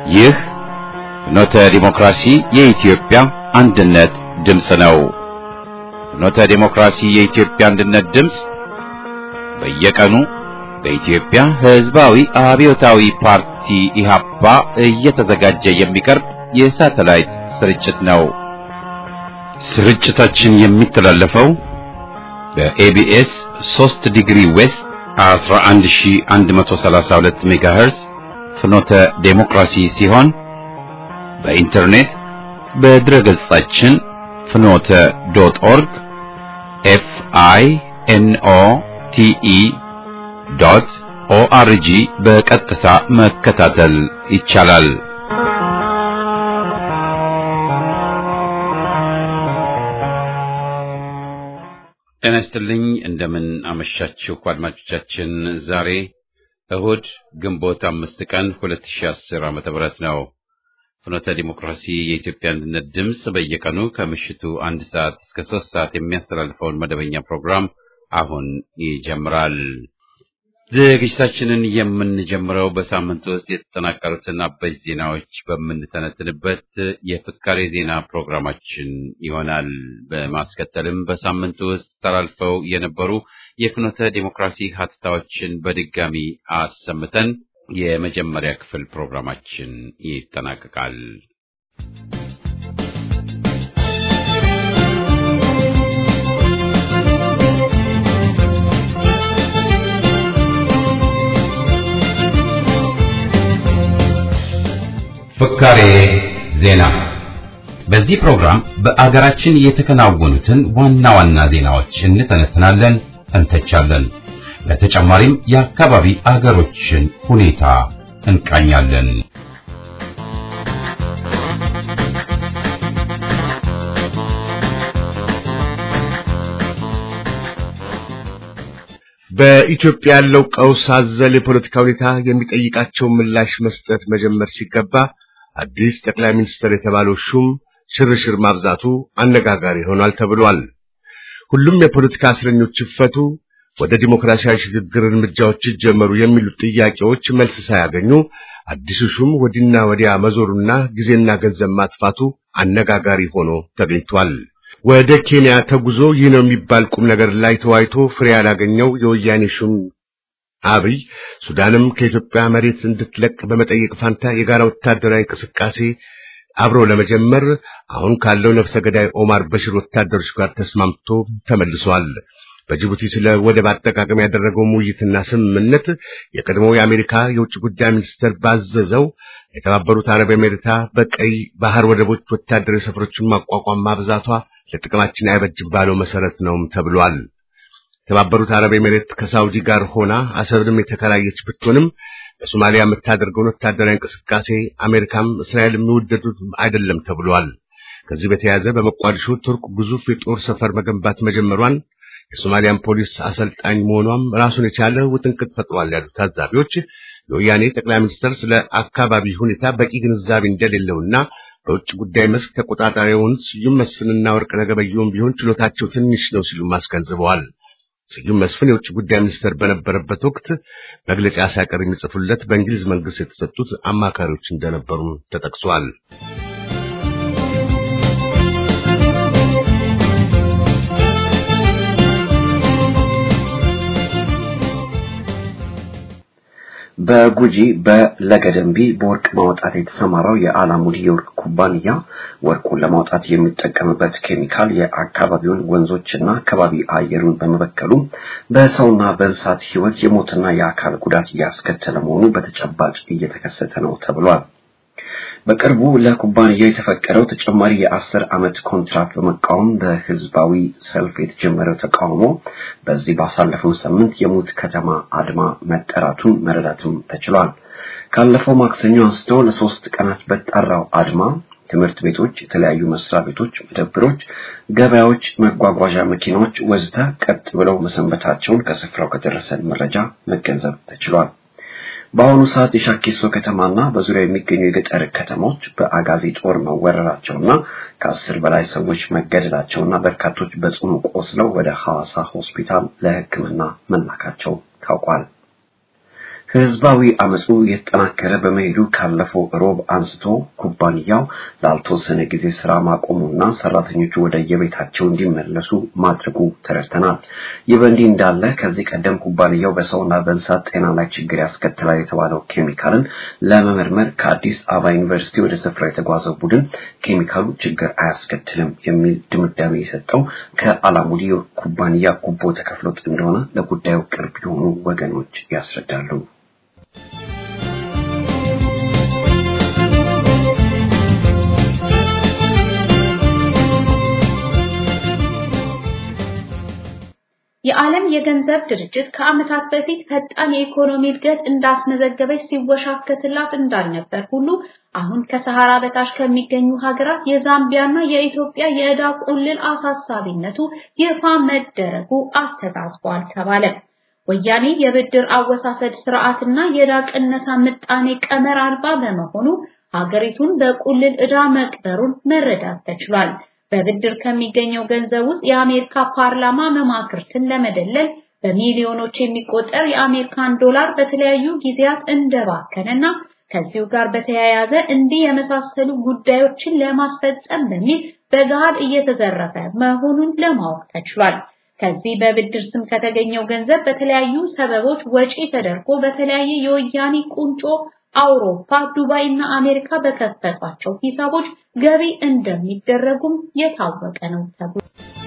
ይህ ፍኖተ ዲሞክራሲ የኢትዮጵያ አንድነት ድምፅ ነው። ፍኖተ ዲሞክራሲ የኢትዮጵያ አንድነት ድምፅ በየቀኑ በኢትዮጵያ ሕዝባዊ አብዮታዊ ፓርቲ ኢህአፓ እየተዘጋጀ የሚቀርብ የሳተላይት ስርጭት ነው። ስርጭታችን የሚተላለፈው በኤቢኤስ 3 ዲግሪ ዌስት 11132 ሜጋሄርዝ ፍኖተ ዴሞክራሲ ሲሆን በኢንተርኔት በድረገጻችን ፍኖተ ዶት ኦርግ ኤፍ አይ ኤን ኦ ቲ ኢ ዶት ኦአርጂ በቀጥታ መከታተል ይቻላል። ጤና ይስጥልኝ። እንደምን አመሻችሁ አድማጮቻችን። ዛሬ እሁድ ግንቦት አምስት ቀን 2010 ዓመተ ምህረት ነው። ፍኖተ ዲሞክራሲ የኢትዮጵያ አንድነት ድምፅ በየቀኑ ከምሽቱ አንድ ሰዓት እስከ ሶስት ሰዓት የሚያስተላልፈውን መደበኛ ፕሮግራም አሁን ይጀምራል። ዝግጅታችንን የምንጀምረው በሳምንት ውስጥ የተጠናቀሩትን አበይት ዜናዎች በምንተነትንበት የፍካሬ ዜና ፕሮግራማችን ይሆናል። በማስከተልም በሳምንት ውስጥ ተላልፈው የነበሩ የፍኖተ ዲሞክራሲ ሀተታዎችን በድጋሚ አሰምተን የመጀመሪያ ክፍል ፕሮግራማችን ይጠናቀቃል። ፍካሬ ዜና። በዚህ ፕሮግራም በአገራችን የተከናወኑትን ዋና ዋና ዜናዎች እንተነትናለን፣ እንተቻለን። በተጨማሪም የአካባቢ አገሮችን ሁኔታ እንቃኛለን። በኢትዮጵያ ያለው ቀውስ አዘል የፖለቲካ ሁኔታ የሚጠይቃቸው ምላሽ መስጠት መጀመር ሲገባ አዲስ ጠቅላይ ሚኒስትር የተባለው ሹም ሽርሽር ማብዛቱ አነጋጋሪ ሆኗል ተብሏል። ሁሉም የፖለቲካ እስረኞች ይፈቱ፣ ወደ ዲሞክራሲያዊ ሽግግር እርምጃዎች ይጀመሩ የሚሉት ጥያቄዎች መልስ ሳያገኙ አዲሱ ሹም ወዲና ወዲያ መዞሩና ጊዜና ገንዘብ ማጥፋቱ አነጋጋሪ ሆኖ ተገኝቷል። ወደ ኬንያ ተጉዞ ይህ ነው የሚባል ቁም ነገር ላይ ተወያይቶ ፍሬ ያላገኘው የወያኔ ሹም አብይ ሱዳንም ከኢትዮጵያ መሬት እንድትለቅ በመጠየቅ ፋንታ የጋራ ወታደራዊ እንቅስቃሴ አብሮ ለመጀመር አሁን ካለው ነፍሰ ገዳይ ኦማር በሽር ወታደሮች ጋር ተስማምቶ ተመልሷል። በጅቡቲ ስለ ወደብ አጠቃቀም ያደረገው ውይይትና ስምምነት የቀድሞው የአሜሪካ የውጭ ጉዳይ ሚኒስትር ባዘዘው የተባበሩት አረብ ኤሜሬታ በቀይ ባህር ወደቦች ወታደራዊ ሰፈሮችን ማቋቋም ማብዛቷ ለጥቅማችን አይበጅም ባለው መሰረት ነውም ተብሏል። የተባበሩት አረብ ኤሜሬት ከሳውዲ ጋር ሆና አሰብንም የተከራየች ብትሆንም በሶማሊያ የምታደርገውን ወታደራዊ እንቅስቃሴ አሜሪካም እስራኤል የሚወደዱት አይደለም ተብሏል። ከዚህ በተያያዘ በሞቃዲሾ ቱርክ ግዙፍ የጦር ሰፈር መገንባት መጀመሯን የሶማሊያን ፖሊስ አሰልጣኝ መሆኗም ራሱን የቻለ ውጥንቅጥ ፈጥሯል ያሉት ታዛቢዎች የወያኔ ጠቅላይ ሚኒስትር ስለ አካባቢ ሁኔታ በቂ ግንዛቤ እንደሌለውና በውጭ ጉዳይ መስክ ተቆጣጣሪውን ስዩም መስፍንና ወርቅነህ ገበየሁም ቢሆን ችሎታቸው ትንሽ ነው ሲሉ አስገንዝበዋል። ስዩም መስፍን የውጭ ጉዳይ ሚኒስትር በነበረበት ወቅት መግለጫ ሳይቀር የሚጽፉለት በእንግሊዝ መንግስት የተሰጡት አማካሪዎች እንደነበሩ ተጠቅሷል። በጉጂ በለገደንቢ በወርቅ ማውጣት የተሰማራው የአላሙዲ የወርቅ ኩባንያ ወርቁን ለማውጣት የሚጠቀምበት ኬሚካል የአካባቢውን ወንዞችና አካባቢ አየሩን በመበከሉ በሰውና በእንስሳት ሕይወት የሞትና የአካል ጉዳት እያስከተለ መሆኑ በተጨባጭ እየተከሰተ ነው ተብሏል። በቅርቡ ለኩባንያው የተፈቀደው ተጨማሪ የአስር ዓመት ኮንትራት በመቃወም በህዝባዊ ሰልፍ የተጀመረው ተቃውሞ በዚህ ባሳለፈው ሳምንት የሙት ከተማ አድማ መጠራቱን መረዳትም ተችሏል። ካለፈው ማክሰኞ አንስቶ ለሶስት ቀናት በጠራው አድማ ትምህርት ቤቶች፣ የተለያዩ መስሪያ ቤቶች፣ መደብሮች፣ ገበያዎች፣ መጓጓዣ መኪናዎች ወዘተ ቀጥ ብለው መሰንበታቸውን ከስፍራው ከደረሰን መረጃ መገንዘብ ተችሏል። በአሁኑ ሰዓት የሻኪሶ ከተማና በዙሪያ የሚገኙ የገጠር ከተሞች በአጋዚ ጦር መወረራቸውና ከአስር በላይ ሰዎች መገደላቸውና በርካቶች በጽኑ ቆስለው ወደ ሐዋሳ ሆስፒታል ለሕክምና መላካቸው ታውቋል። ህዝባዊ አመፁ የተጠናከረ በመሄዱ ካለፈው ሮብ አንስቶ ኩባንያው ላልተወሰነ ጊዜ ስራ ማቆሙና ሰራተኞቹ ወደ የቤታቸው እንዲመለሱ ማድረጉ ተረድተናል። ይህ በእንዲህ እንዳለ ከዚህ ቀደም ኩባንያው በሰውና በእንስሳት ጤና ላይ ችግር ያስከትላል የተባለው ኬሚካልን ለመመርመር ከአዲስ አበባ ዩኒቨርሲቲ ወደ ስፍራው የተጓዘው ቡድን ኬሚካሉ ችግር አያስከትልም የሚል ድምዳሜ የሰጠው ከአላሙዲ ኩባንያ ጉቦ ተከፍሎት እንደሆነ ለጉዳዩ ቅርብ የሆኑ ወገኖች ያስረዳሉ። የዓለም የገንዘብ ድርጅት ከዓመታት በፊት ፈጣን የኢኮኖሚ እድገት እንዳስመዘገበች ሲወሻከትላት እንዳልነበር ሁሉ አሁን ከሰሃራ በታች ከሚገኙ ሀገራት የዛምቢያና የኢትዮጵያ የዕዳ ቁልል አሳሳቢነቱ ይፋ መደረጉ አስተሳስቧል ተባለ። ወያኔ የብድር አወሳሰድ ስርዓትና የዕዳ ቅነሳ ምጣኔ ቀመር አልባ በመሆኑ ሀገሪቱን በቁልል ዕዳ መቅበሩን መረዳት ተችሏል። በብድር ከሚገኘው ገንዘብ ውስጥ የአሜሪካ ፓርላማ መማክርትን ለመደለል በሚሊዮኖች የሚቆጠር የአሜሪካን ዶላር በተለያዩ ጊዜያት እንደባከነና ከዚሁ ጋር በተያያዘ እንዲህ የመሳሰሉ ጉዳዮችን ለማስፈጸም በሚል በገሃድ እየተዘረፈ መሆኑን ለማወቅ ተችሏል። ከዚህ በብድር ስም ከተገኘው ገንዘብ በተለያዩ ሰበቦች ወጪ ተደርጎ በተለያየ የወያኔ ቁንጮ አውሮፓ፣ ዱባይ እና አሜሪካ በከፈቷቸው ሂሳቦች ገቢ እንደሚደረጉም የታወቀ ነው ተብሎ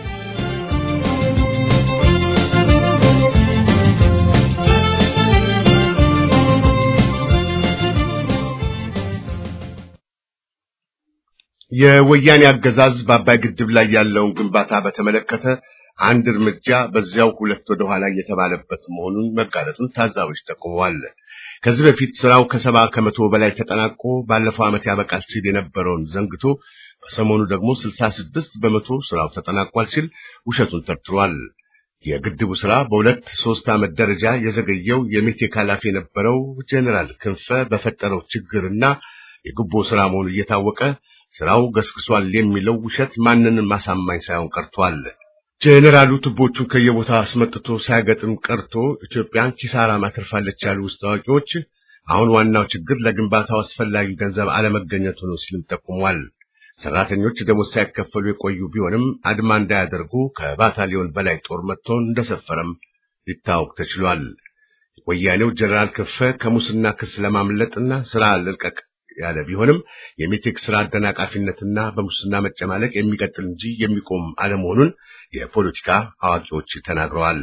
የወያኔ አገዛዝ በአባይ ግድብ ላይ ያለውን ግንባታ በተመለከተ አንድ እርምጃ በዚያው ሁለት ወደ ኋላ እየተባለበት መሆኑን መጋለጡን ታዛቢዎች ጠቁመዋል። ከዚህ በፊት ስራው ከሰባ ከመቶ በላይ ተጠናቆ ባለፈው ዓመት ያበቃል ሲል የነበረውን ዘንግቶ በሰሞኑ ደግሞ ስልሳ ስድስት በመቶ ስራው ተጠናቋል ሲል ውሸቱን ተርትሯል። የግድቡ ስራ በሁለት ሶስት ዓመት ደረጃ የዘገየው የሜቴክ ኃላፊ የነበረው ጄኔራል ክንፈ በፈጠረው ችግርና የጉቦ ስራ መሆኑ እየታወቀ ስራው ገስግሷል የሚለው ውሸት ማንንም ማሳማኝ ሳይሆን ቀርቷል። ጄኔራሉ ቱቦቹን ከየቦታ አስመጥቶ ሳያገጥም ቀርቶ ኢትዮጵያን ኪሳራ ማትርፋለች ያሉ ውስጥ አዋቂዎች አሁን ዋናው ችግር ለግንባታው አስፈላጊ ገንዘብ አለመገኘቱ ነው ሲልም ጠቁሟል። ሰራተኞች ደሞዝ ሳይከፈሉ የቆዩ ቢሆንም አድማ እንዳያደርጉ ከባታሊዮን በላይ ጦር መጥቶ እንደሰፈረም ሊታወቅ ተችሏል። ወያኔው ጄኔራል ክንፈ ከሙስና ክስ ለማምለጥና ስራ ልልቀቅ ያለ ቢሆንም የሜቴክ ስራ አደናቃፊነትና በሙስና መጨማለቅ የሚቀጥል እንጂ የሚቆም አለመሆኑን የፖለቲካ አዋቂዎች ተናግረዋል።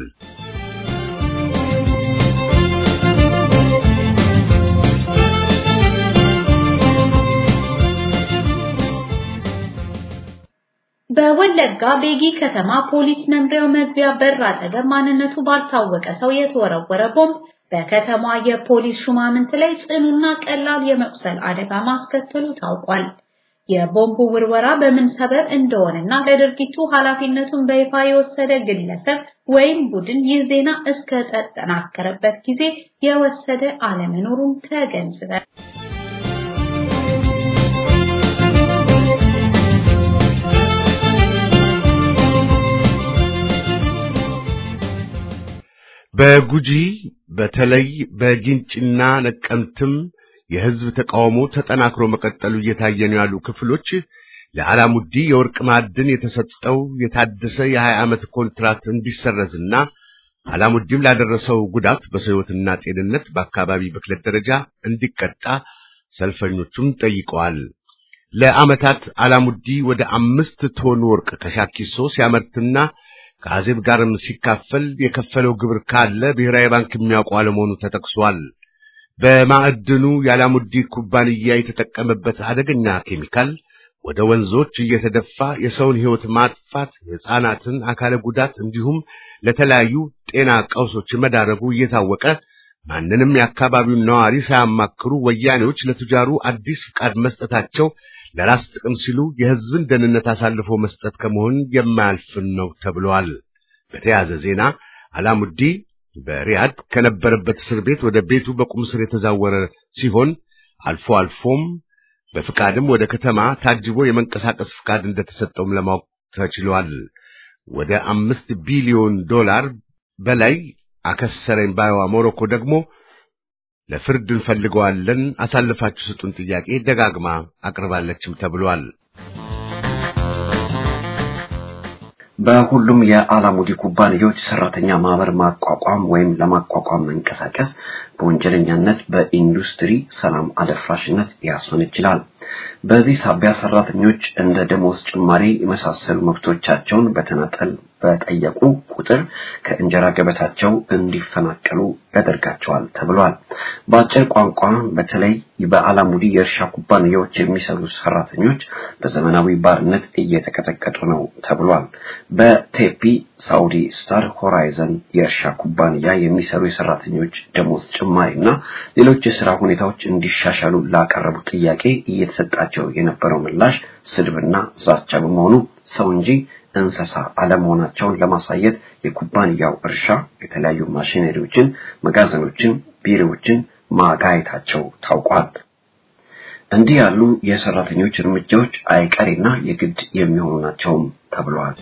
በወለጋ ቤጊ ከተማ ፖሊስ መምሪያው መግቢያ በር አጠገብ ማንነቱ ባልታወቀ ሰው የተወረወረ ቦምብ በከተማ የፖሊስ ሹማምንት ላይ ጽኑና ቀላል የመቁሰል አደጋ ማስከተሉ ታውቋል። የቦምቡ ውርወራ በምን ሰበብ እንደሆነና ለድርጊቱ ኃላፊነቱን በይፋ የወሰደ ግለሰብ ወይም ቡድን ይህ ዜና እስከ ተጠናከረበት ጊዜ የወሰደ አለመኖሩን ተገንዝበል። በጉጂ በተለይ በጊንጭና ነቀምትም የህዝብ ተቃውሞ ተጠናክሮ መቀጠሉ እየታየ ነው ያሉ ክፍሎች ለአላሙዲ የወርቅ ማዕድን የተሰጠው የታደሰ የ20 ዓመት ኮንትራት እንዲሰረዝና አላሙዲም ላደረሰው ጉዳት በሰው ሕይወትና ጤንነት በአካባቢ ብክለት ደረጃ እንዲቀጣ ሰልፈኞቹም ጠይቀዋል። ለዓመታት አላሙዲ ወደ አምስት ቶን ወርቅ ከሻኪሶ ሲያመርትና ከአዜብ ጋርም ሲካፈል የከፈለው ግብር ካለ ብሔራዊ ባንክ የሚያውቀው አለመሆኑ ተጠቅሷል። በማዕድኑ የአላሙዲ ኩባንያ የተጠቀመበት አደገኛ ኬሚካል ወደ ወንዞች እየተደፋ የሰውን ሕይወት ማጥፋት፣ የሕፃናትን አካለ ጉዳት እንዲሁም ለተለያዩ ጤና ቀውሶች መዳረጉ እየታወቀ ማንንም የአካባቢውን ነዋሪ ሳያማክሩ ወያኔዎች ለቱጃሩ አዲስ ፍቃድ መስጠታቸው ለራስ ጥቅም ሲሉ የሕዝብን ደህንነት አሳልፎ መስጠት ከመሆን የማያልፍን ነው ተብሏል። በተያያዘ ዜና አላሙዲ በሪያድ ከነበረበት እስር ቤት ወደ ቤቱ በቁም እስር የተዛወረ ሲሆን አልፎ አልፎም በፍቃድም ወደ ከተማ ታጅቦ የመንቀሳቀስ ፍቃድ እንደተሰጠውም ለማወቅ ተችሏል። ወደ አምስት ቢሊዮን ዶላር በላይ አከሰረኝ ባይዋ ሞሮኮ ደግሞ ለፍርድ እንፈልገዋለን፣ አሳልፋችሁ ስጡን ጥያቄ ደጋግማ አቅርባለችም ተብሏል። በሁሉም የአላሙዲ ኩባንያዎች ሰራተኛ ማህበር ማቋቋም ወይም ለማቋቋም መንቀሳቀስ በወንጀለኛነት በኢንዱስትሪ ሰላም አደፍራሽነት ሊያስሆን ይችላል። በዚህ ሳቢያ ሰራተኞች እንደ ደሞዝ ጭማሪ የመሳሰሉ መብቶቻቸውን በተናጠል በጠየቁ ቁጥር ከእንጀራ ገበታቸው እንዲፈናቀሉ ያደርጋቸዋል ተብሏል። በአጭር ቋንቋ በተለይ በአላሙዲ የእርሻ ኩባንያዎች የሚሰሩ ሰራተኞች በዘመናዊ ባርነት እየተቀጠቀጡ ነው ተብሏል። በቴፒ ሳውዲ ስታር ሆራይዘን የእርሻ ኩባንያ የሚሰሩ የሰራተኞች ደሞዝ ጭማሪና ሌሎች የስራ ሁኔታዎች እንዲሻሻሉ ላቀረቡ ጥያቄ እየተሰጣቸው የነበረው ምላሽ ስድብና ዛቻ በመሆኑ ሰው እንጂ እንስሳ አለመሆናቸውን ለማሳየት የኩባንያው እርሻ የተለያዩ ማሽነሪዎችን፣ መጋዘኖችን፣ ቢሮዎችን ማጋየታቸው ታውቋል። እንዲህ ያሉ የሰራተኞች እርምጃዎች አይቀሬና የግድ የሚሆኑ ናቸውም ተብሏል።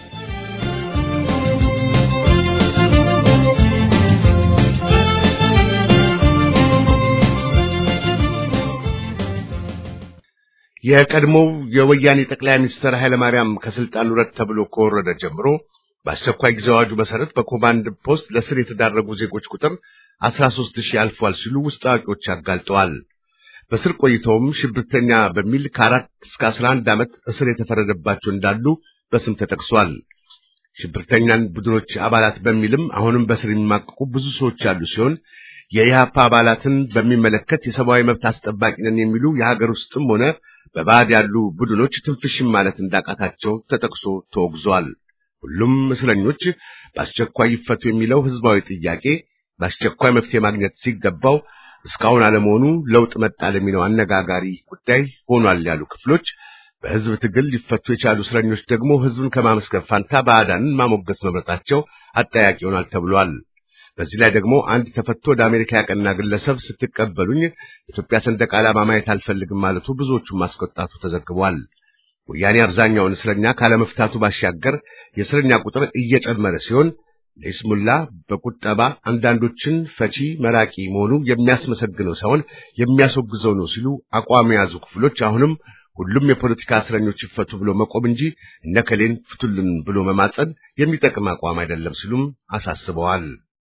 የቀድሞው የወያኔ ጠቅላይ ሚኒስትር ኃይለማርያም ከስልጣን ውረድ ተብሎ ከወረደ ጀምሮ በአስቸኳይ ጊዜ አዋጁ መሰረት በኮማንድ ፖስት ለስር የተዳረጉ ዜጎች ቁጥር 13 ሺህ አልፏል ሲሉ ውስጥ አዋቂዎች አጋልጠዋል። በስር ቆይተውም ሽብርተኛ በሚል ከአራት እስከ 11 ዓመት እስር የተፈረደባቸው እንዳሉ በስም ተጠቅሷል። ሽብርተኛን ቡድኖች አባላት በሚልም አሁንም በስር የሚማቀቁ ብዙ ሰዎች ያሉ ሲሆን የኢህአፓ አባላትን በሚመለከት የሰብአዊ መብት አስጠባቂ ነን የሚሉ የሀገር ውስጥም ሆነ በባዕድ ያሉ ቡድኖች ትንፍሽም ማለት እንዳቃታቸው ተጠቅሶ ተወግዟል። ሁሉም እስረኞች በአስቸኳይ ይፈቱ የሚለው ህዝባዊ ጥያቄ በአስቸኳይ መፍትሄ ማግኘት ሲገባው እስካሁን አለመሆኑ ለውጥ መጣ ለሚለው አነጋጋሪ ጉዳይ ሆኗል ያሉ ክፍሎች በህዝብ ትግል ሊፈቱ የቻሉ እስረኞች ደግሞ ህዝብን ከማመስገን ፋንታ ባዕዳንን ማሞገስ መምረጣቸው አጠያቂ ይሆናል ተብሏል። በዚህ ላይ ደግሞ አንድ ተፈቶ ወደ አሜሪካ ያቀና ግለሰብ ስትቀበሉኝ የኢትዮጵያ ሰንደቅ ዓላማ ማየት አልፈልግም ማለቱ ብዙዎቹን ማስቆጣቱ ተዘግቧል። ወያኔ አብዛኛውን እስረኛ ካለመፍታቱ ባሻገር የእስረኛ ቁጥር እየጨመረ ሲሆን ለይስሙላ በቁጠባ አንዳንዶችን ፈቺ መራቂ መሆኑ የሚያስመሰግነው ሳይሆን የሚያስወግዘው ነው ሲሉ አቋም የያዙ ክፍሎች አሁንም ሁሉም የፖለቲካ እስረኞች ይፈቱ ብሎ መቆም እንጂ እነከሌን ፍቱልን ብሎ መማጸን የሚጠቅም አቋም አይደለም ሲሉም አሳስበዋል።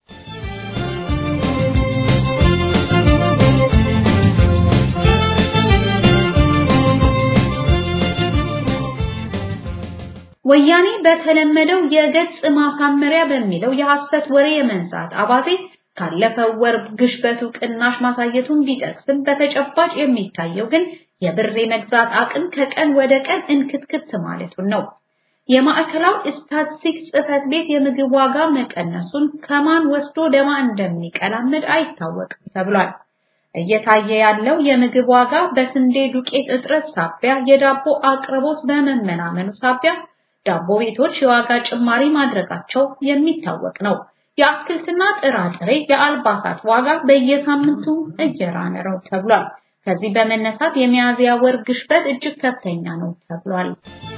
ወያኔ በተለመደው የገጽ ማሳመሪያ በሚለው የሐሰት ወሬ የመንዛት አባዜ ካለፈው ወር ግሽበቱ ቅናሽ ማሳየቱን ቢጠቅስም በተጨባጭ የሚታየው ግን የብር የመግዛት አቅም ከቀን ወደ ቀን እንክትክት ማለቱን ነው። የማዕከላዊ ስታቲስቲክስ ጽሕፈት ቤት የምግብ ዋጋ መቀነሱን ከማን ወስዶ ደማ እንደሚቀላምድ አይታወቅም ተብሏል። እየታየ ያለው የምግብ ዋጋ በስንዴ ዱቄት እጥረት ሳቢያ የዳቦ አቅርቦት በመመናመኑ ሳቢያ ዳቦ ቤቶች የዋጋ ጭማሪ ማድረጋቸው የሚታወቅ ነው። የአትክልትና ጥራጥሬ፣ የአልባሳት ዋጋ በየሳምንቱ እየራነ ነው ተብሏል። ከዚህ በመነሳት የሚያዝያ ወር ግሽበት እጅግ ከፍተኛ ነው ተብሏል።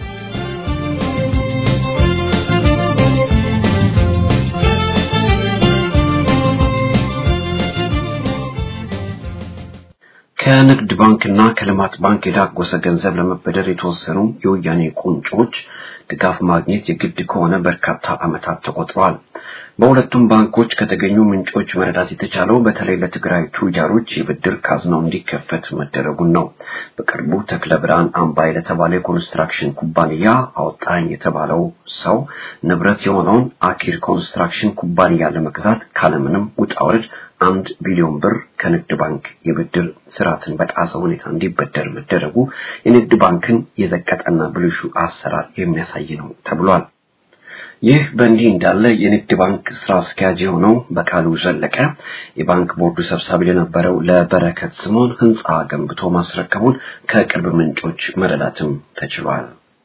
ከንግድ ባንክና ከልማት ባንክ የዳጎሰ ገንዘብ ለመበደር የተወሰኑ የወያኔ ቁንጮች ድጋፍ ማግኘት የግድ ከሆነ በርካታ ዓመታት ተቆጥረዋል። በሁለቱም ባንኮች ከተገኙ ምንጮች መረዳት የተቻለው በተለይ ለትግራይ ቱጃሮች የብድር ካዝናው እንዲከፈት መደረጉን ነው። በቅርቡ ተክለ ብርሃን አምባይ ለተባለ የኮንስትራክሽን ኩባንያ አወጣኝ የተባለው ሰው ንብረት የሆነውን አኪር ኮንስትራክሽን ኩባንያ ለመግዛት ካለምንም ውጣ ውረድ አንድ ቢሊዮን ብር ከንግድ ባንክ የብድር ስርዓትን በጣሰ ሁኔታ እንዲበደር መደረጉ የንግድ ባንክን የዘቀጠና ብልሹ አሰራር የሚያሳይ ነው ተብሏል። ይህ በእንዲህ እንዳለ የንግድ ባንክ ስራ አስኪያጅ የሆነው በቃሉ ዘለቀ የባንክ ቦርዱ ሰብሳቢ ለነበረው ለበረከት ስምኦን ህንፃ ገንብቶ ማስረከቡን ከቅርብ ምንጮች መረዳትም ተችሏል።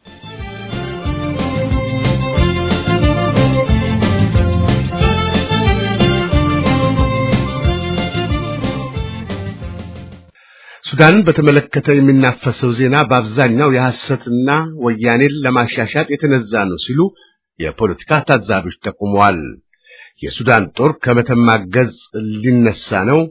ሱዳንን በተመለከተ የሚናፈሰው ዜና በአብዛኛው የሐሰትና ወያኔን ለማሻሻጥ የተነዛ ነው ሲሉ የፖለቲካ ታዛቢዎች ጠቁመዋል። የሱዳን ጦር ከመተማ ገጽ ሊነሳ ነው፣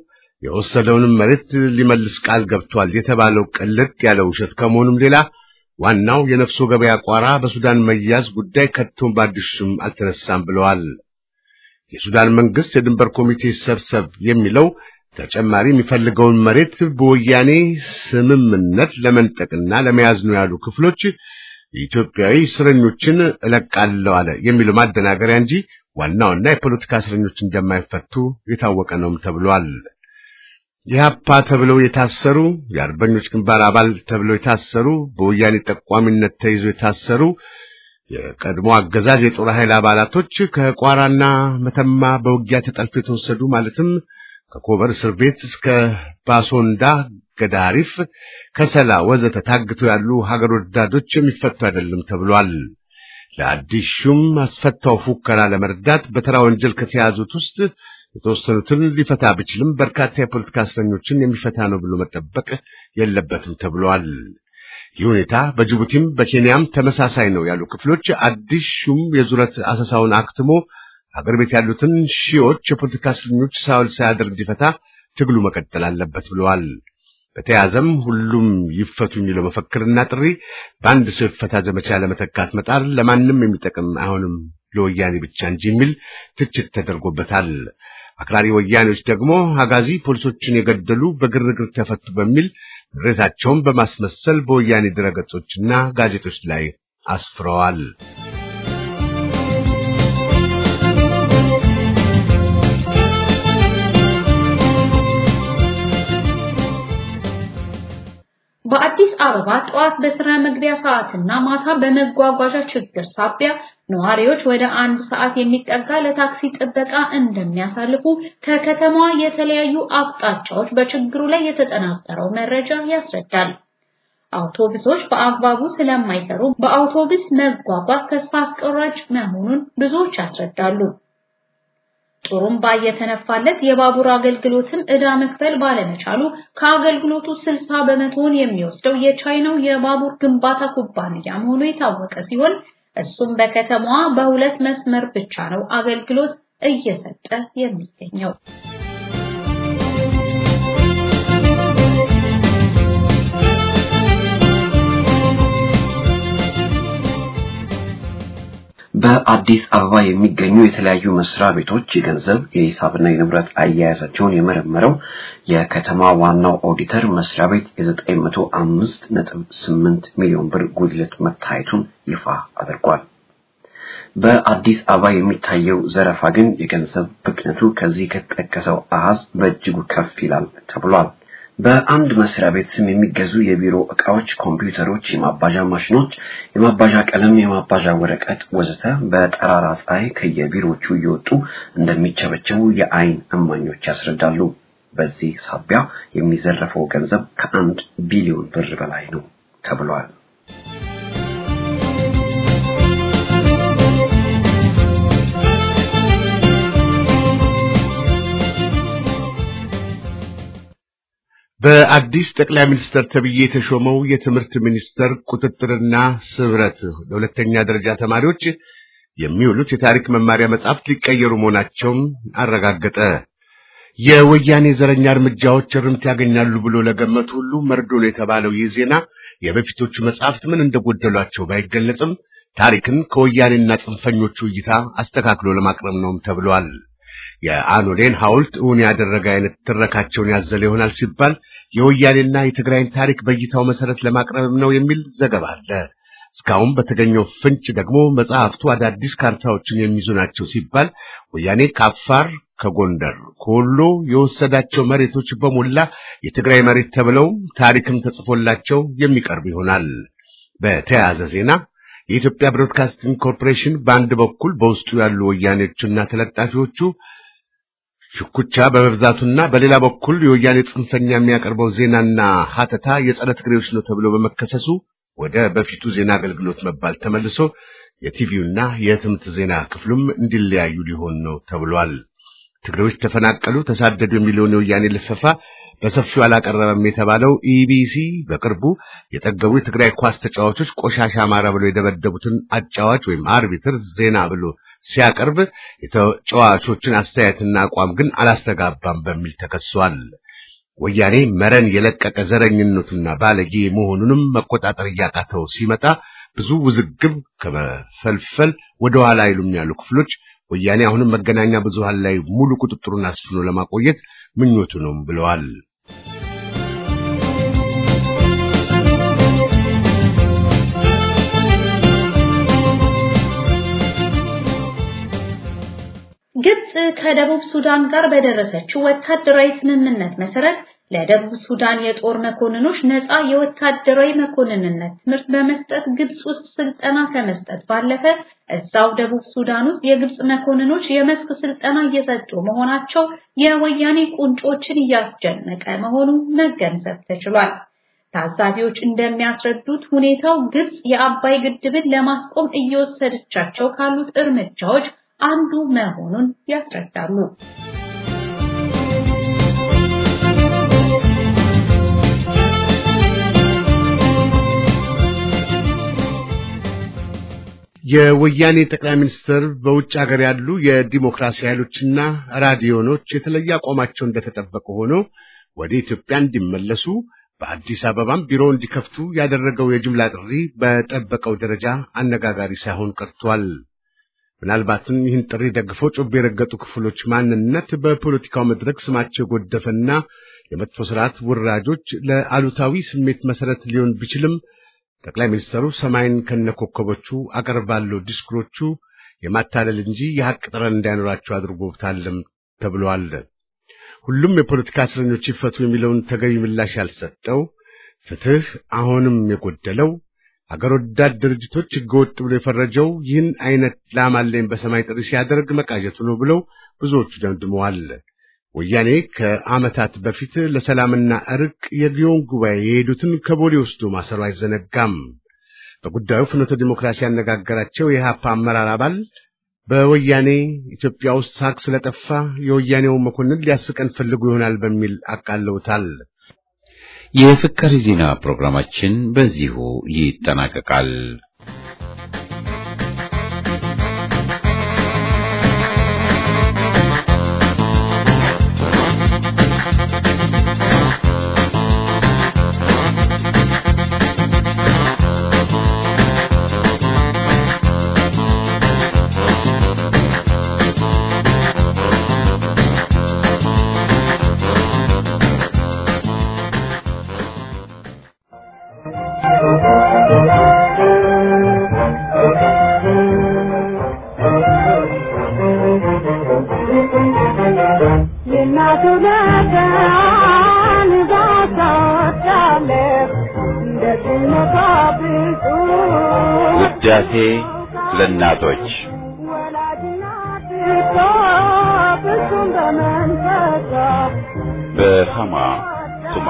የወሰደውንም መሬት ሊመልስ ቃል ገብቷል የተባለው ቅልጥ ያለ ውሸት ከመሆኑም ሌላ ዋናው የነፍሶ ገበያ ቋራ በሱዳን መያዝ ጉዳይ ከቶም በአዲሱም አልተነሳም ብለዋል። የሱዳን መንግስት የድንበር ኮሚቴ ሰብሰብ የሚለው ተጨማሪ የሚፈልገውን መሬት በወያኔ ስምምነት ለመንጠቅና ለመያዝ ነው ያሉ ክፍሎች የኢትዮጵያዊ እስረኞችን እለቃለሁ አለ የሚለው ማደናገሪያ እንጂ ዋናውና የፖለቲካ እስረኞች እንደማይፈቱ የታወቀ ነውም ተብሏል። የሀፓ ተብለው የታሰሩ የአርበኞች ግንባር አባል ተብለው የታሰሩ በወያኔ ጠቋሚነት ተይዞ የታሰሩ የቀድሞ አገዛዝ የጦር ኃይል አባላቶች ከቋራና መተማ በውጊያ ተጠልፎ የተወሰዱ ማለትም ከኮበር እስር ቤት እስከ ባሶንዳ፣ ገዳሪፍ፣ ከሰላ ወዘተ ታግተው ያሉ ሀገር ወዳዶች የሚፈቱ አይደለም ተብሏል። ለአዲስ ሹም አስፈታው ፉከራ ለመርዳት በተራ ወንጀል ከተያዙት ውስጥ የተወሰኑትን ሊፈታ ቢችልም በርካታ የፖለቲካ እስረኞችን የሚፈታ ነው ብሎ መጠበቅ የለበትም ተብሏል። ይህ ሁኔታ በጅቡቲም በኬንያም ተመሳሳይ ነው ያሉ ክፍሎች አዲስ ሹም የዙረት አሰሳውን አክትሞ ሀገር ቤት ያሉትን ሺዎች የፖለቲካ እስረኞች ሳውል ሳያደርግ እንዲፈታ ትግሉ መቀጠል አለበት ብለዋል። በተያዘም ሁሉም ይፈቱ የሚለው መፈክርና ጥሪ በአንድ ሰው ይፈታ ዘመቻ ለመተካት መጣር ለማንም የሚጠቅም አይሆንም ለወያኔ ብቻ እንጂ የሚል ትችት ተደርጎበታል። አክራሪ ወያኔዎች ደግሞ አጋዚ ፖሊሶችን የገደሉ በግርግር ተፈቱ በሚል ምሬታቸውን በማስመሰል በወያኔ ድረገጾችና ጋዜጦች ላይ አስፍረዋል። በአዲስ አበባ ጠዋት በስራ መግቢያ ሰዓትና ማታ በመጓጓዣ ችግር ሳቢያ ነዋሪዎች ወደ አንድ ሰዓት የሚጠጋ ለታክሲ ጥበቃ እንደሚያሳልፉ ከከተማዋ የተለያዩ አቅጣጫዎች በችግሩ ላይ የተጠናቀረው መረጃ ያስረዳል። አውቶቡሶች በአግባቡ ስለማይሰሩ በአውቶቡስ መጓጓዝ ተስፋ አስቆራጭ መሆኑን ብዙዎች ያስረዳሉ። ጥሩምባ እየተነፋለት የባቡር አገልግሎትም ዕዳ መክፈል ባለመቻሉ ከአገልግሎቱ 60 በመቶውን የሚወስደው የቻይናው የባቡር ግንባታ ኩባንያ መሆኑ የታወቀ ሲሆን እሱም በከተማዋ በሁለት መስመር ብቻ ነው አገልግሎት እየሰጠ የሚገኘው። በአዲስ አበባ የሚገኙ የተለያዩ መስሪያ ቤቶች የገንዘብ የሂሳብና የንብረት አያያዛቸውን የመረመረው የከተማ ዋናው ኦዲተር መስሪያ ቤት የ905.8 ሚሊዮን ብር ጉድለት መታየቱን ይፋ አድርጓል። በአዲስ አበባ የሚታየው ዘረፋ ግን የገንዘብ ብክነቱ ከዚህ ከተጠቀሰው አሃዝ በእጅጉ ከፍ ይላል ተብሏል። በአንድ መስሪያ ቤት ስም የሚገዙ የቢሮ ዕቃዎች፣ ኮምፒውተሮች፣ የማባዣ ማሽኖች፣ የማባዣ ቀለም፣ የማባዣ ወረቀት ወዘተ በጠራራ ፀሐይ ከየቢሮዎቹ እየወጡ እንደሚቸበቸቡ የዓይን እማኞች ያስረዳሉ። በዚህ ሳቢያ የሚዘረፈው ገንዘብ ከአንድ ቢሊዮን ብር በላይ ነው ተብሏል። በአዲስ ጠቅላይ ሚኒስትር ተብዬ የተሾመው የትምህርት ሚኒስትር ቁጥጥርና ስብረት ለሁለተኛ ደረጃ ተማሪዎች የሚውሉት የታሪክ መማሪያ መጽሐፍት ሊቀየሩ መሆናቸውን አረጋገጠ። የወያኔ ዘረኛ እርምጃዎች እርምት ያገኛሉ ብሎ ለገመቱ ሁሉ መርዶ ነው የተባለው ይህ ዜና የበፊቶቹ መጽሐፍት ምን እንደጎደሏቸው ባይገለጽም ታሪክን ከወያኔና ጽንፈኞቹ እይታ አስተካክሎ ለማቅረብ ነውም ተብሏል። የአኖሌን ሐውልት እውን ያደረገ አይነት ትረካቸውን ያዘለ ይሆናል ሲባል የወያኔና የትግራይን ታሪክ በእይታው መሰረት ለማቅረብም ነው የሚል ዘገባ አለ። እስካሁን በተገኘው ፍንጭ ደግሞ መጽሐፍቱ አዳዲስ ካርታዎችን የሚይዙ ናቸው ሲባል ወያኔ ከአፋር፣ ከጎንደር፣ ከወሎ የወሰዳቸው መሬቶች በሞላ የትግራይ መሬት ተብለው ታሪክም ተጽፎላቸው የሚቀርብ ይሆናል። በተያያዘ ዜና የኢትዮጵያ ብሮድካስቲንግ ኮርፖሬሽን በአንድ በኩል በውስጡ ያሉ ወያኔዎችና ተለጣፊዎቹ ሽኩቻ በመብዛቱና በሌላ በኩል የወያኔ ጽንፈኛ የሚያቀርበው ዜናና ሀተታ የጸረ ትግሬዎች ነው ተብሎ በመከሰሱ ወደ በፊቱ ዜና አገልግሎት መባል ተመልሶ የቲቪውና የህትመት ዜና ክፍሉም እንዲለያዩ ሊሆን ነው ተብሏል። ትግሬዎች ተፈናቀሉ፣ ተሳደዱ የሚለውን የወያኔ ልፈፋ በሰፊው አላቀረበም የተባለው ኢቢሲ በቅርቡ የጠገቡ የትግራይ ኳስ ተጫዋቾች ቆሻሻ አማራ ብሎ የደበደቡትን አጫዋች ወይም አርቢትር ዜና ብሎ ሲያቀርብ የተጫዋቾችን አስተያየትና አቋም ግን አላስተጋባም በሚል ተከሷል። ወያኔ መረን የለቀቀ ዘረኝነቱና ባለጌ መሆኑንም መቆጣጠር እያቃተው ሲመጣ ብዙ ውዝግብ ከመፈልፈል ወደ ኋላ አይሉም ያሉ ክፍሎች ወያኔ አሁንም መገናኛ ብዙሃን ላይ ሙሉ ቁጥጥሩን አስፍኖ ለማቆየት ምኞቱ ነው ብለዋል። ግብጽ ከደቡብ ሱዳን ጋር በደረሰችው ወታደራዊ ስምምነት መሰረት ለደቡብ ሱዳን የጦር መኮንኖች ነፃ የወታደራዊ መኮንንነት ትምህርት በመስጠት ግብጽ ውስጥ ስልጠና ከመስጠት ባለፈ እዛው ደቡብ ሱዳን ውስጥ የግብጽ መኮንኖች የመስክ ስልጠና እየሰጡ መሆናቸው የወያኔ ቁንጮችን እያስጨነቀ መሆኑ መገንዘብ ተችሏል። ታዛቢዎች እንደሚያስረዱት ሁኔታው ግብጽ የአባይ ግድብን ለማስቆም እየወሰደቻቸው ካሉት እርምጃዎች አንዱ መሆኑን ያስረዳሉ። የወያኔ ጠቅላይ ሚኒስትር በውጭ ሀገር ያሉ የዲሞክራሲ ኃይሎችና ራዲዮኖች የተለየ አቋማቸው እንደተጠበቀ ሆኖ ወደ ኢትዮጵያ እንዲመለሱ በአዲስ አበባም ቢሮ እንዲከፍቱ ያደረገው የጅምላ ጥሪ በጠበቀው ደረጃ አነጋጋሪ ሳይሆን ቀርቷል። ምናልባትም ይህን ጥሪ ደግፈው ጮቤ የረገጡ ክፍሎች ማንነት በፖለቲካው መድረክ ስማቸው የጎደፈና የመጥፎ ስርዓት ውራጆች ለአሉታዊ ስሜት መሰረት ሊሆን ቢችልም ጠቅላይ ሚኒስትሩ ሰማይን ከነኮከቦቹ አቀርባለሁ ዲስኩሮቹ የማታለል እንጂ የሐቅ ጠረን እንዳይኖራቸው አድርጎታልም ተብሏል። ሁሉም የፖለቲካ እስረኞች ይፈቱ የሚለውን ተገቢ ምላሽ ያልሰጠው ፍትህ አሁንም የጎደለው አገር ወዳድ ድርጅቶች ህገወጥ ብሎ የፈረጀው ይህን አይነት ላማለኝ በሰማይ ጥሪ ሲያደርግ መቃጀቱ ነው ብለው ብዙዎቹ ደምድመዋል። ወያኔ ከዓመታት በፊት ለሰላምና እርቅ የጊዮን ጉባኤ የሄዱትን ከቦሌ ወስዶ ማሰሩ አይዘነጋም። በጉዳዩ ፍኖተ ዲሞክራሲ ያነጋገራቸው የኢህአፓ አመራር አባል በወያኔ ኢትዮጵያ ውስጥ ሳቅ ስለጠፋ የወያኔው መኮንን ሊያስቀን ፈልጉ ይሆናል በሚል አቃለውታል። የፍቅር ዜና ፕሮግራማችን በዚሁ ይጠናቀቃል። ውዳሴ ለእናቶች በሃማ ቱማ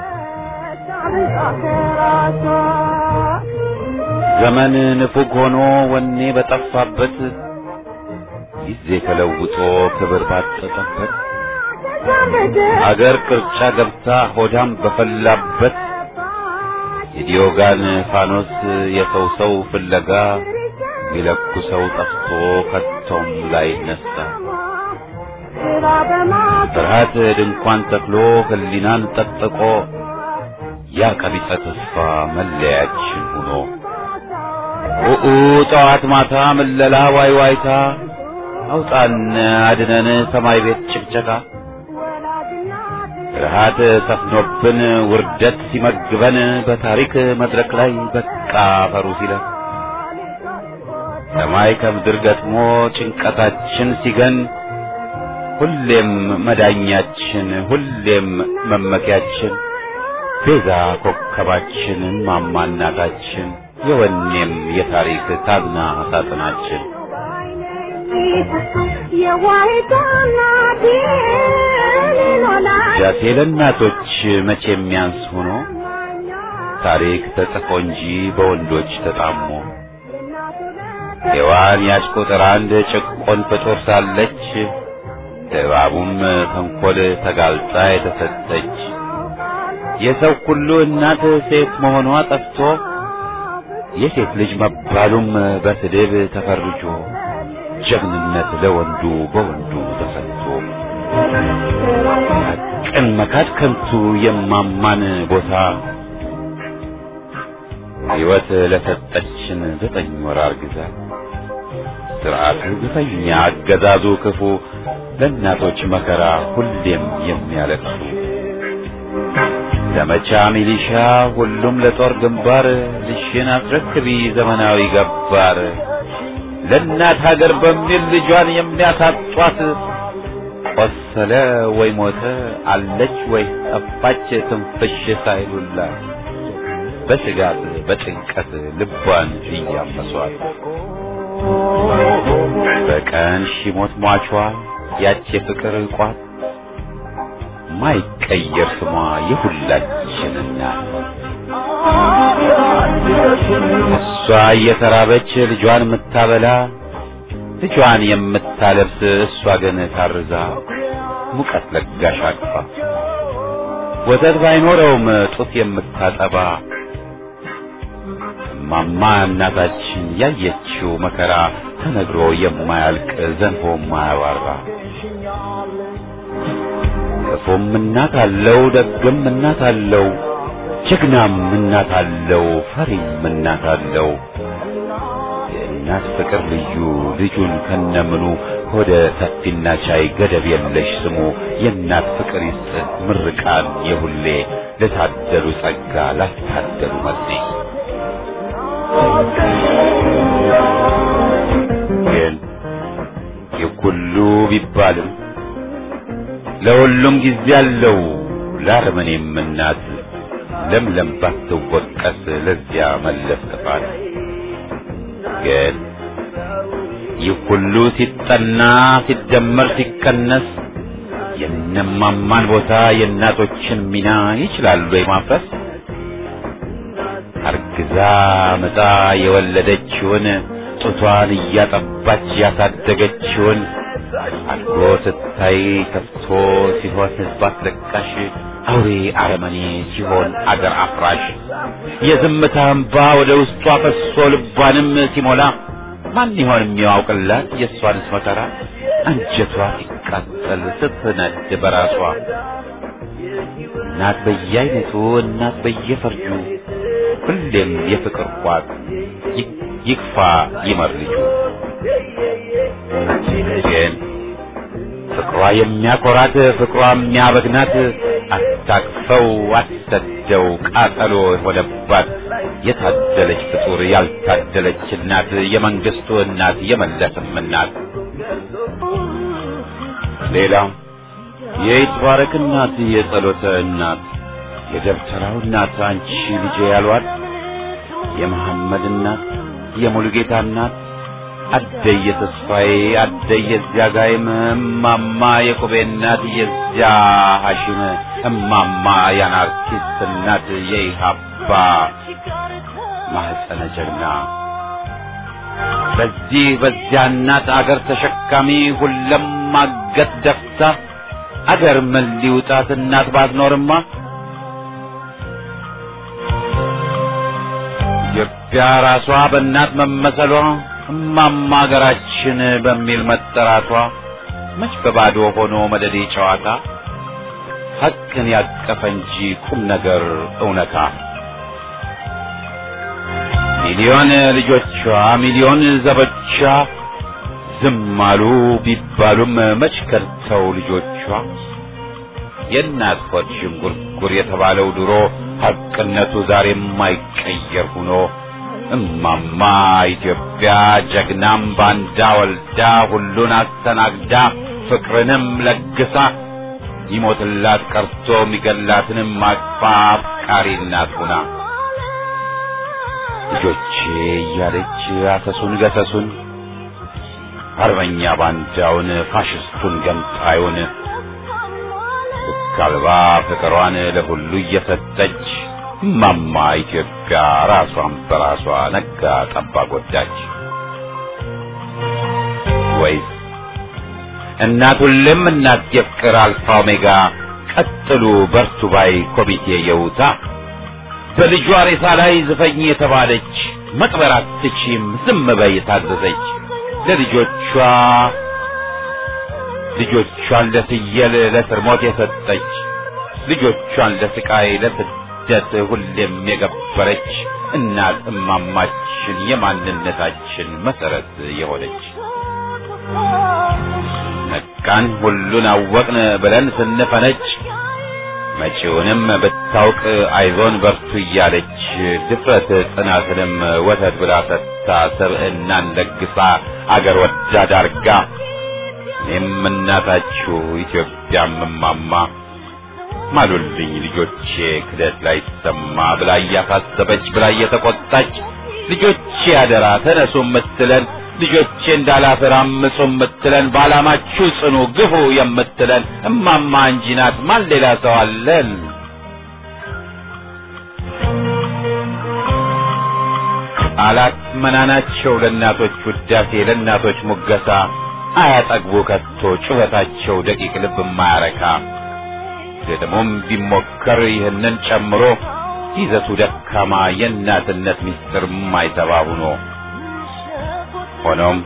ዘመን ንፉግ ሆኖ ወኔ በጠፋበት ጊዜ ተለውጦ ክብር ባጠጠበት አገር ቅርጫ ገብታ ሆዳም በፈላበት የዲዮጋን ፋኖስ የሰው ሰው ፍለጋ ሚለኩ ሰው ጠፍቶ ከቶም ላይ ነሳ ፍርሃት ድንኳን ተክሎ ህሊናን ጠጥቆ ያ ቀቢጸ ተስፋ መለያችን ሆኖ ኡኡ ጠዋት ማታ ምለላ ዋይ ዋይታ አውጣን አድነን ሰማይ ቤት ጭቅጨቃ ፍርሃት ሰፍኖብን ውርደት ሲመግበን በታሪክ መድረክ ላይ በቃ ፈሩ ሲለን ሰማይ ከምድር ገጥሞ ጭንቀታችን ሲገን ሁሌም መዳኛችን ሁሌም መመኪያችን ቤዛ ኮከባችን ማማ እናታችን የወኔም የታሪክ ታዝና ሳጥናችን ጃሴ ለእናቶች መቼ የሚያንስ ሆኖ ታሪክ ተጽፎ እንጂ በወንዶች ተጣሞ ሔዋን ያች ቁጥር አንድ ጭቆን ፍጡር ሳለች እባቡም ተንኰል ተጋልጣ የተሰጠች የሰው ሁሉ እናት ሴት መሆኗ ጠፍቶ የሴት ልጅ መባሉም በስድብ ተፈርጆ ጀግንነት ለወንዱ በወንዱ ተሰጥቶ ሐቅን መካድ ከንቱ የማማን ቦታ ሕይወት ለሰጠችን ዘጠኝ ወር አርግዛ ስርዓቱ ግፈኛ አገዛዙ ክፉ ለእናቶች መከራ ሁሌም የሚያለቅሱ ዘመቻ ሚሊሻ ሁሉም ለጦር ግንባር ልሽን አስረክቢ ዘመናዊ ገባር ለእናት ሀገር በሚል ልጇን የሚያሳጧት ቆሰለ ወይ ሞተ አለች ወይ ጠፋች ትንፍሽ ሳይሉላት በስጋት በጭንቀት ልቧን እያመሷት በቀን ሺሞት ሟቿ ያች የፍቅር ቋት ማይቀየር ስሟ የሁላችን እናት እሷ እየተራበች ልጇን የምታበላ ልጇን የምታለብስ እሷ ግን ታርዛ ሙቀት ለጋሽ አቅፋ ወተት ባይኖረውም ጡት የምታጠባ እማማ እናታችን ያየችው መከራ ተነግሮ የማያልቅ ዘንቦ የማያባራ ክፉም እናት አለው ደግም እናት አለው ጀግናም እናት አለው ፈሪም እናት አለው የእናት ፍቅር ልዩ ልጁን ከነምኑ ሆደ ሰፊና ቻይ ገደብ የለሽ ስሙ የእናት ፍቅር ይስጥ ምርቃን የሁሌ ለታደሉ ጸጋ ላስታደሉ መርሴ ግን የኩሉ ቢባልም ለሁሉም ጊዜ አለው ለአረመኔም እናት ለምለም ባትወቀስ ለዚያ መለስ ጥፋት ግን ይህ ሁሉ ሲጠና ሲደመር ሲቀነስ የነማማን ቦታ የእናቶችን ሚና ይችላሉ የማፍረስ አርግዛ ምጣ የወለደችውን ጡቷን እያጠባች ያሳደገችውን አድጎ ስታይ ከፍቶ ሲሆን ሕዝብ አስለቃሽ አውሬ አረመኔ ሲሆን አገር አፍራሽ የዝምታ እንባ ወደ ውስጧ ፈሶ ልቧንም ሲሞላ ማን ይሆን የሚያውቅላት የእሷንስ መከራ አንጀቷ ሲቃጠል ስትነድ በራሷ እናት በየአይነቱ እናት በየፈርጁ ሁሌም የፍቅር ቋት ይክፋ ይመር ልጁ ግን ፍቅሯ የሚያኮራት ፍቅሯ የሚያበግናት አታቅፈው አትሰደው ቃጠሎ የሆነባት የታደለች ፍጡር ያልታደለች እናት የመንግስቱ እናት የመለስም እናት ሌላው የይትባረክ እናት የጸሎተ እናት የደብተራው እናት አንቺ ልጄ ያሏት የመሐመድ እናት የሙሉጌታ እናት አደየ ተስፋዬ አደየ እዚያ ጋይም እማማ የቁቤ እናት የዚያ ሐሽም እማማ የአናርኪስት እናት የኢሃባ ማህፀነ ጀግና በዚህ በዚያ እናት አገር ተሸካሚ ሁለም ማገት ደፍታ አገር ምን ሊውጣት እናት ባትኖርማ ኢትዮጵያ ራሷ በእናት መመሰሏ እማማ ሀገራችን በሚል መጠራቷ መች በባዶ ሆኖ መደዴ ጨዋታ ሐቅን ያቀፈ እንጂ ቁም ነገር እውነታ ሚሊዮን ልጆቿ ሚሊዮን ዘቦቿ ዝም አሉ ቢባሉም መች ከድተው ልጆቿ የእናት ሆድ ዥንጉርጉር የተባለው ድሮ ሐቅነቱ ዛሬ የማይቀየር ሆኖ እማማ ኢትዮጵያ ጀግናም ባንዳ ወልዳ ሁሉን አስተናግዳ ፍቅርንም ለግሳ ይሞትላት ቀርቶ የሚገላትንም አቅፋ አፍቃሪ እናት ሆና ልጆቼ እያለች አሰሱን ገሰሱን አርበኛ ባንዳውን ፋሽስቱን ገንጣዩን ልክ አልባ ፍቅሯን ለሁሉ እየሰጠች እማማ ኢትዮጵያ ራሷን በራሷ ነጋ ጠባ ጎዳች። ወይስ እናት ሁሌም እናት የፍቅር አልፋ ኦሜጋ ቀጥሉ በርቱ ባይ ኮሚቴ የውታ በልጇ ሬሳ ላይ ዝፈኝ የተባለች መቅበር አትችም ዝም በይ የታዘዘች ለልጆቿ ልጆቿን ለፍየል ለስርሞት የሰጠች ልጆቿን ለስቃይ ለስደት ሁሌም የገበረች እናት እማማችን የማንነታችን መሰረት የሆነች ነቃን ሁሉን አወቅን ብለን ስንፈነጭ መጪውንም ብታውቅ አይዞን በርቱ እያለች ድፍረት ጽናትንም ወተት ብላ ሰጥታ ሰብዕናን ለግሳ አገር ወዳድ አርጋ እኔም እናታችሁ ኢትዮጵያም እማማ ማሉልኝ ልጆቼ ክደት ላይ ሰማ ብላ እያሳሰበች ብላ እየተቆጣች ልጆቼ አደራ ተነሱ የምትለን ልጆቼ እንዳላፍር አምፁ የምትለን በዓላማችሁ ጽኑ ግፉ የምትለን እማማ እንጂ ናት። ማን ሌላ ሰው አለን? ቃላት መናናቸው ለእናቶች ውዳሴ ለእናቶች ሙገሳ አያጠግቡ ከቶ ጩኸታቸው ደቂቅ ልብ ማያረካ ደግሞም ቢሞከር ይህንን ጨምሮ ይዘቱ ደካማ የእናትነት ምስጢር ማይተባ ሁኖ ሆኖም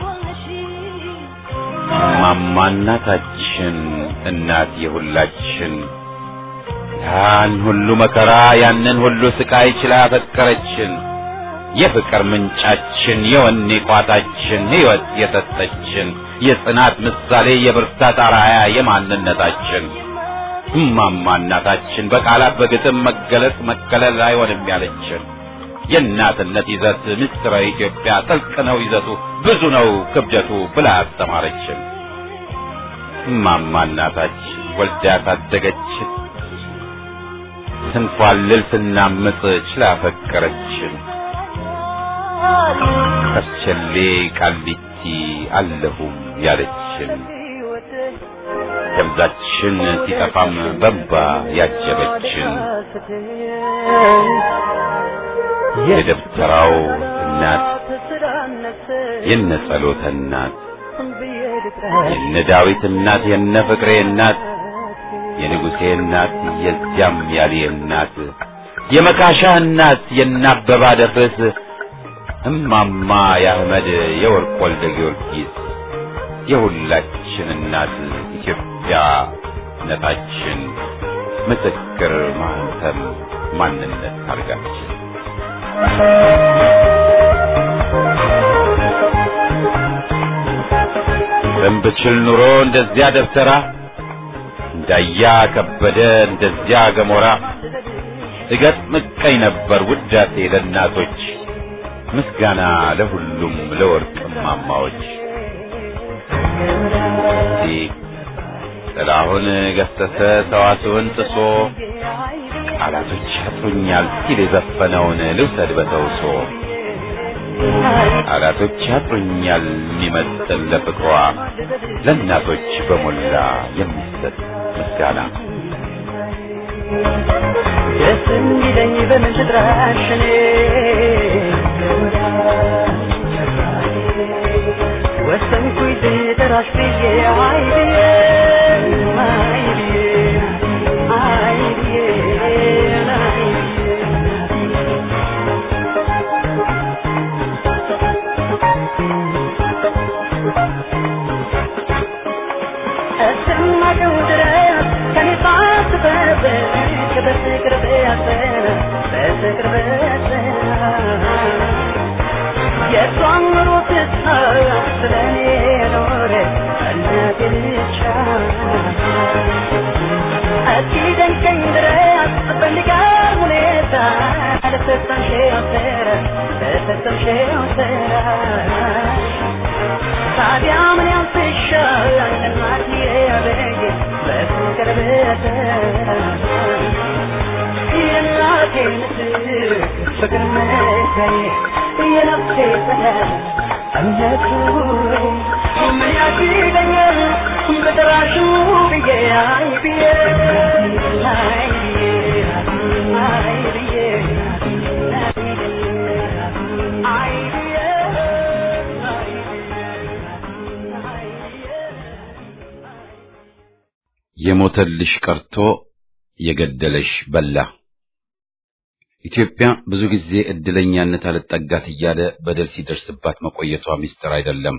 እማማ እናታችን እናት የሁላችን ያን ሁሉ መከራ ያንን ሁሉ ስቃይ ችላ ያፈቀረችን የፍቅር ምንጫችን የወኔ ቋታችን ሕይወት የሰጠችን የጽናት ምሳሌ የብርታት አርአያ የማንነታችን እማማ እናታችን በቃላት በግጥም መገለጽ መከለል አይሆንም ያለችን የእናትነት ይዘት ምስጢረ ኢትዮጵያ ጥልቅ ነው ይዘቱ ብዙ ነው ክብደቱ ብላ አስተማረችን። እማማ እናታችን ወልዳ ያሳደገችን ስንፏልል ስናምጥ ችላ ፈቀረችን። ከርቸሌ ቃሊቲ አለሁም ያለችን ደብዛችን ሲጠፋም በንባ ያጀበችን የደብተራው እናት የነ ጸሎተ እናት የነ ዳዊት እናት የነ ፍቅሬ እናት የንጉሴ እናት የዚያም ያሌ እናት የመካሻ እናት የነ አበባ ደፍርስ እማማ የአህመድ የወርቅ ወልደ ጊዮርጊስ የሁላችን እናት ኢትዮጵያ ነታችን ምስክር ማህተም ማንነት አርጋችን ብችል ኑሮ እንደዚያ ደብተራ እንዳያ ከበደ እንደዚያ ገሞራ እገጥም ቀኝ ነበር ውዳሴ ለእናቶች ምስጋና ለሁሉም ለወርቅ እማማዎች ጥላሁን ገሰሰ ሰዋስውን ጥሶ ቃላቶች ያጥሩኛል ሲል የዘፈነውን ልውሰድ በተውሶ ቃላቶች ያጥሩኛል የሚመጥን ለፍቅሯ ለእናቶች በሞላ የሚሰጥ ምስጋና ደስ የሚለኝ በምን ትጥራሽ እኔ ወሰንኩኝ ልጥራሽ ብዬ አይ ብዬ አይ ብዬ አይ ብዬ አይ እስከማውቀው ድረስ ከኔ ሳትበርብቅ በፍቅር በያዘን በፍቅር በያዘን የእሷን ኑሮ ትታ ስለኔ ኖረ እናቴ ብቻ እስኪደንቀኝ ድረስ በሚገርም ሁኔታ ለፈጸምሽው ስራ ለፈጸምሽው ስራ ታዲያ ምን ያንስሻል እናትዬ አለኝ በፍቅር ብትራ የእናቴ ምትክ ፍቅር መካዬ የነፍሴ ሰላም እምነቱ ምን ያግደኛል በጠራሽው ብዬ አይ ብዬ አይ ብዬ አይ ብዬ አይ ብዬ የሞተልሽ ቀርቶ የገደለሽ በላ። ኢትዮጵያ ብዙ ጊዜ እድለኛነት አልጠጋት እያለ በደል ሲደርስባት መቆየቷ ሚስጥር አይደለም።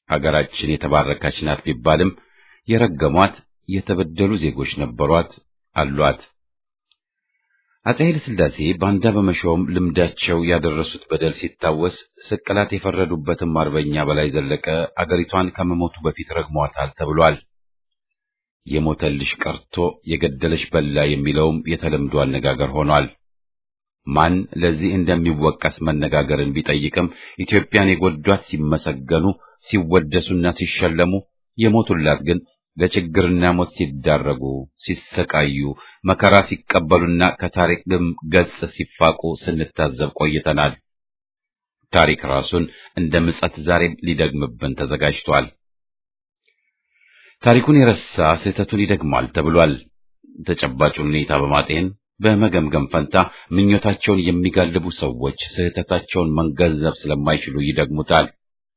ሀገራችን የተባረከች ናት ቢባልም የረገሟት የተበደሉ ዜጎች ነበሯት፣ አሏት። አፄ ኃይለ ሥላሴ ባንዳ በመሾም ልምዳቸው ያደረሱት በደል ሲታወስ ስቅላት የፈረዱበትም አርበኛ በላይ ዘለቀ አገሪቷን ከመሞቱ በፊት ረግሟታል ተብሏል። የሞተልሽ ቀርቶ የገደለሽ በላ የሚለውም የተለምዶ አነጋገር ሆኗል። ማን ለዚህ እንደሚወቀስ መነጋገርን ቢጠይቅም ኢትዮጵያን የጎዷት ሲመሰገኑ፣ ሲወደሱና ሲሸለሙ የሞቱላት ግን ለችግርና ሞት ሲዳረጉ፣ ሲሰቃዩ፣ መከራ ሲቀበሉና ከታሪክም ገጽ ሲፋቁ ስንታዘብ ቆይተናል። ታሪክ ራሱን እንደ ምጸት ዛሬም ሊደግምብን ተዘጋጅቷል። ታሪኩን የረሳ ስህተቱን ይደግማል ተብሏል። ተጨባጩን ሁኔታ በማጤን በመገምገም ፈንታ ምኞታቸውን የሚጋልቡ ሰዎች ስህተታቸውን መገንዘብ ስለማይችሉ ይደግሙታል።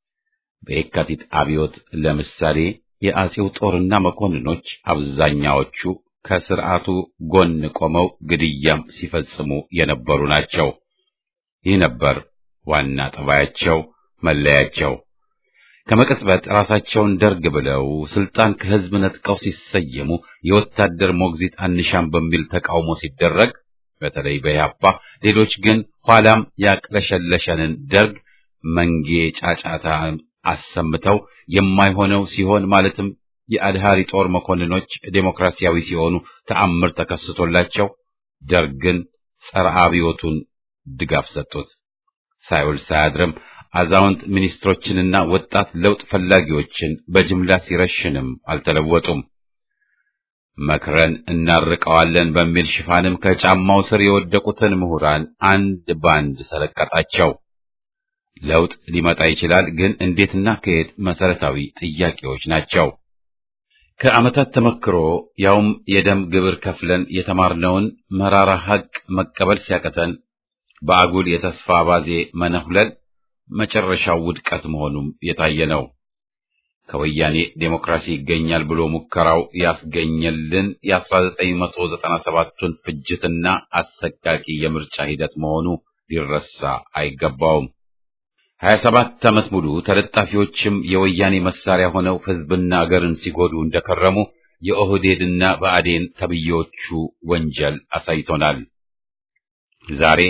በየካቲት አብዮት ለምሳሌ የአጼው ጦርና መኮንኖች አብዛኛዎቹ ከስርዓቱ ጎን ቆመው ግድያም ሲፈጽሙ የነበሩ ናቸው። ይህ ነበር ዋና ጠባያቸው፣ መለያቸው። ከመቅጽበት ራሳቸውን ደርግ ብለው ስልጣን ከህዝብ ነጥቀው ሲሰየሙ የወታደር ሞግዚት አንሻም በሚል ተቃውሞ ሲደረግ በተለይ በያፓ ሌሎች ግን ኋላም ያቅለሸለሸንን ደርግ መንጌ ጫጫታ አሰምተው የማይሆነው ሲሆን ማለትም የአድሃሪ ጦር መኮንኖች ዴሞክራሲያዊ ሲሆኑ ተአምር ተከስቶላቸው ደርግን ጸረ አብዮቱን ድጋፍ ሰጡት። ሳይውል ሳያድርም አዛውንት ሚኒስትሮችንና ወጣት ለውጥ ፈላጊዎችን በጅምላ ሲረሽንም አልተለወጡም። መክረን እናርቀዋለን በሚል ሽፋንም ከጫማው ስር የወደቁትን ምሁራን አንድ ባንድ ሰለቀጣቸው። ለውጥ ሊመጣ ይችላል፣ ግን እንዴትና ከየት መሰረታዊ ጥያቄዎች ናቸው። ከዓመታት ተመክሮ ያውም የደም ግብር ከፍለን የተማርነውን መራራ ሐቅ መቀበል ሲያቀተን በአጉል የተስፋ አባዜ መነሁለል መጨረሻው ውድቀት መሆኑም የታየ ነው። ከወያኔ ዴሞክራሲ ይገኛል ብሎ ሙከራው ያስገኘልን የ1997ቱን ፍጅትና አሰቃቂ የምርጫ ሂደት መሆኑ ሊረሳ አይገባውም። 27 ዓመት ሙሉ ተለጣፊዎችም የወያኔ መሳሪያ ሆነው ሕዝብና አገርን ሲጎዱ እንደከረሙ የኦህዴድና ብአዴን ተብዬዎቹ ወንጀል አሳይቶናል። ዛሬ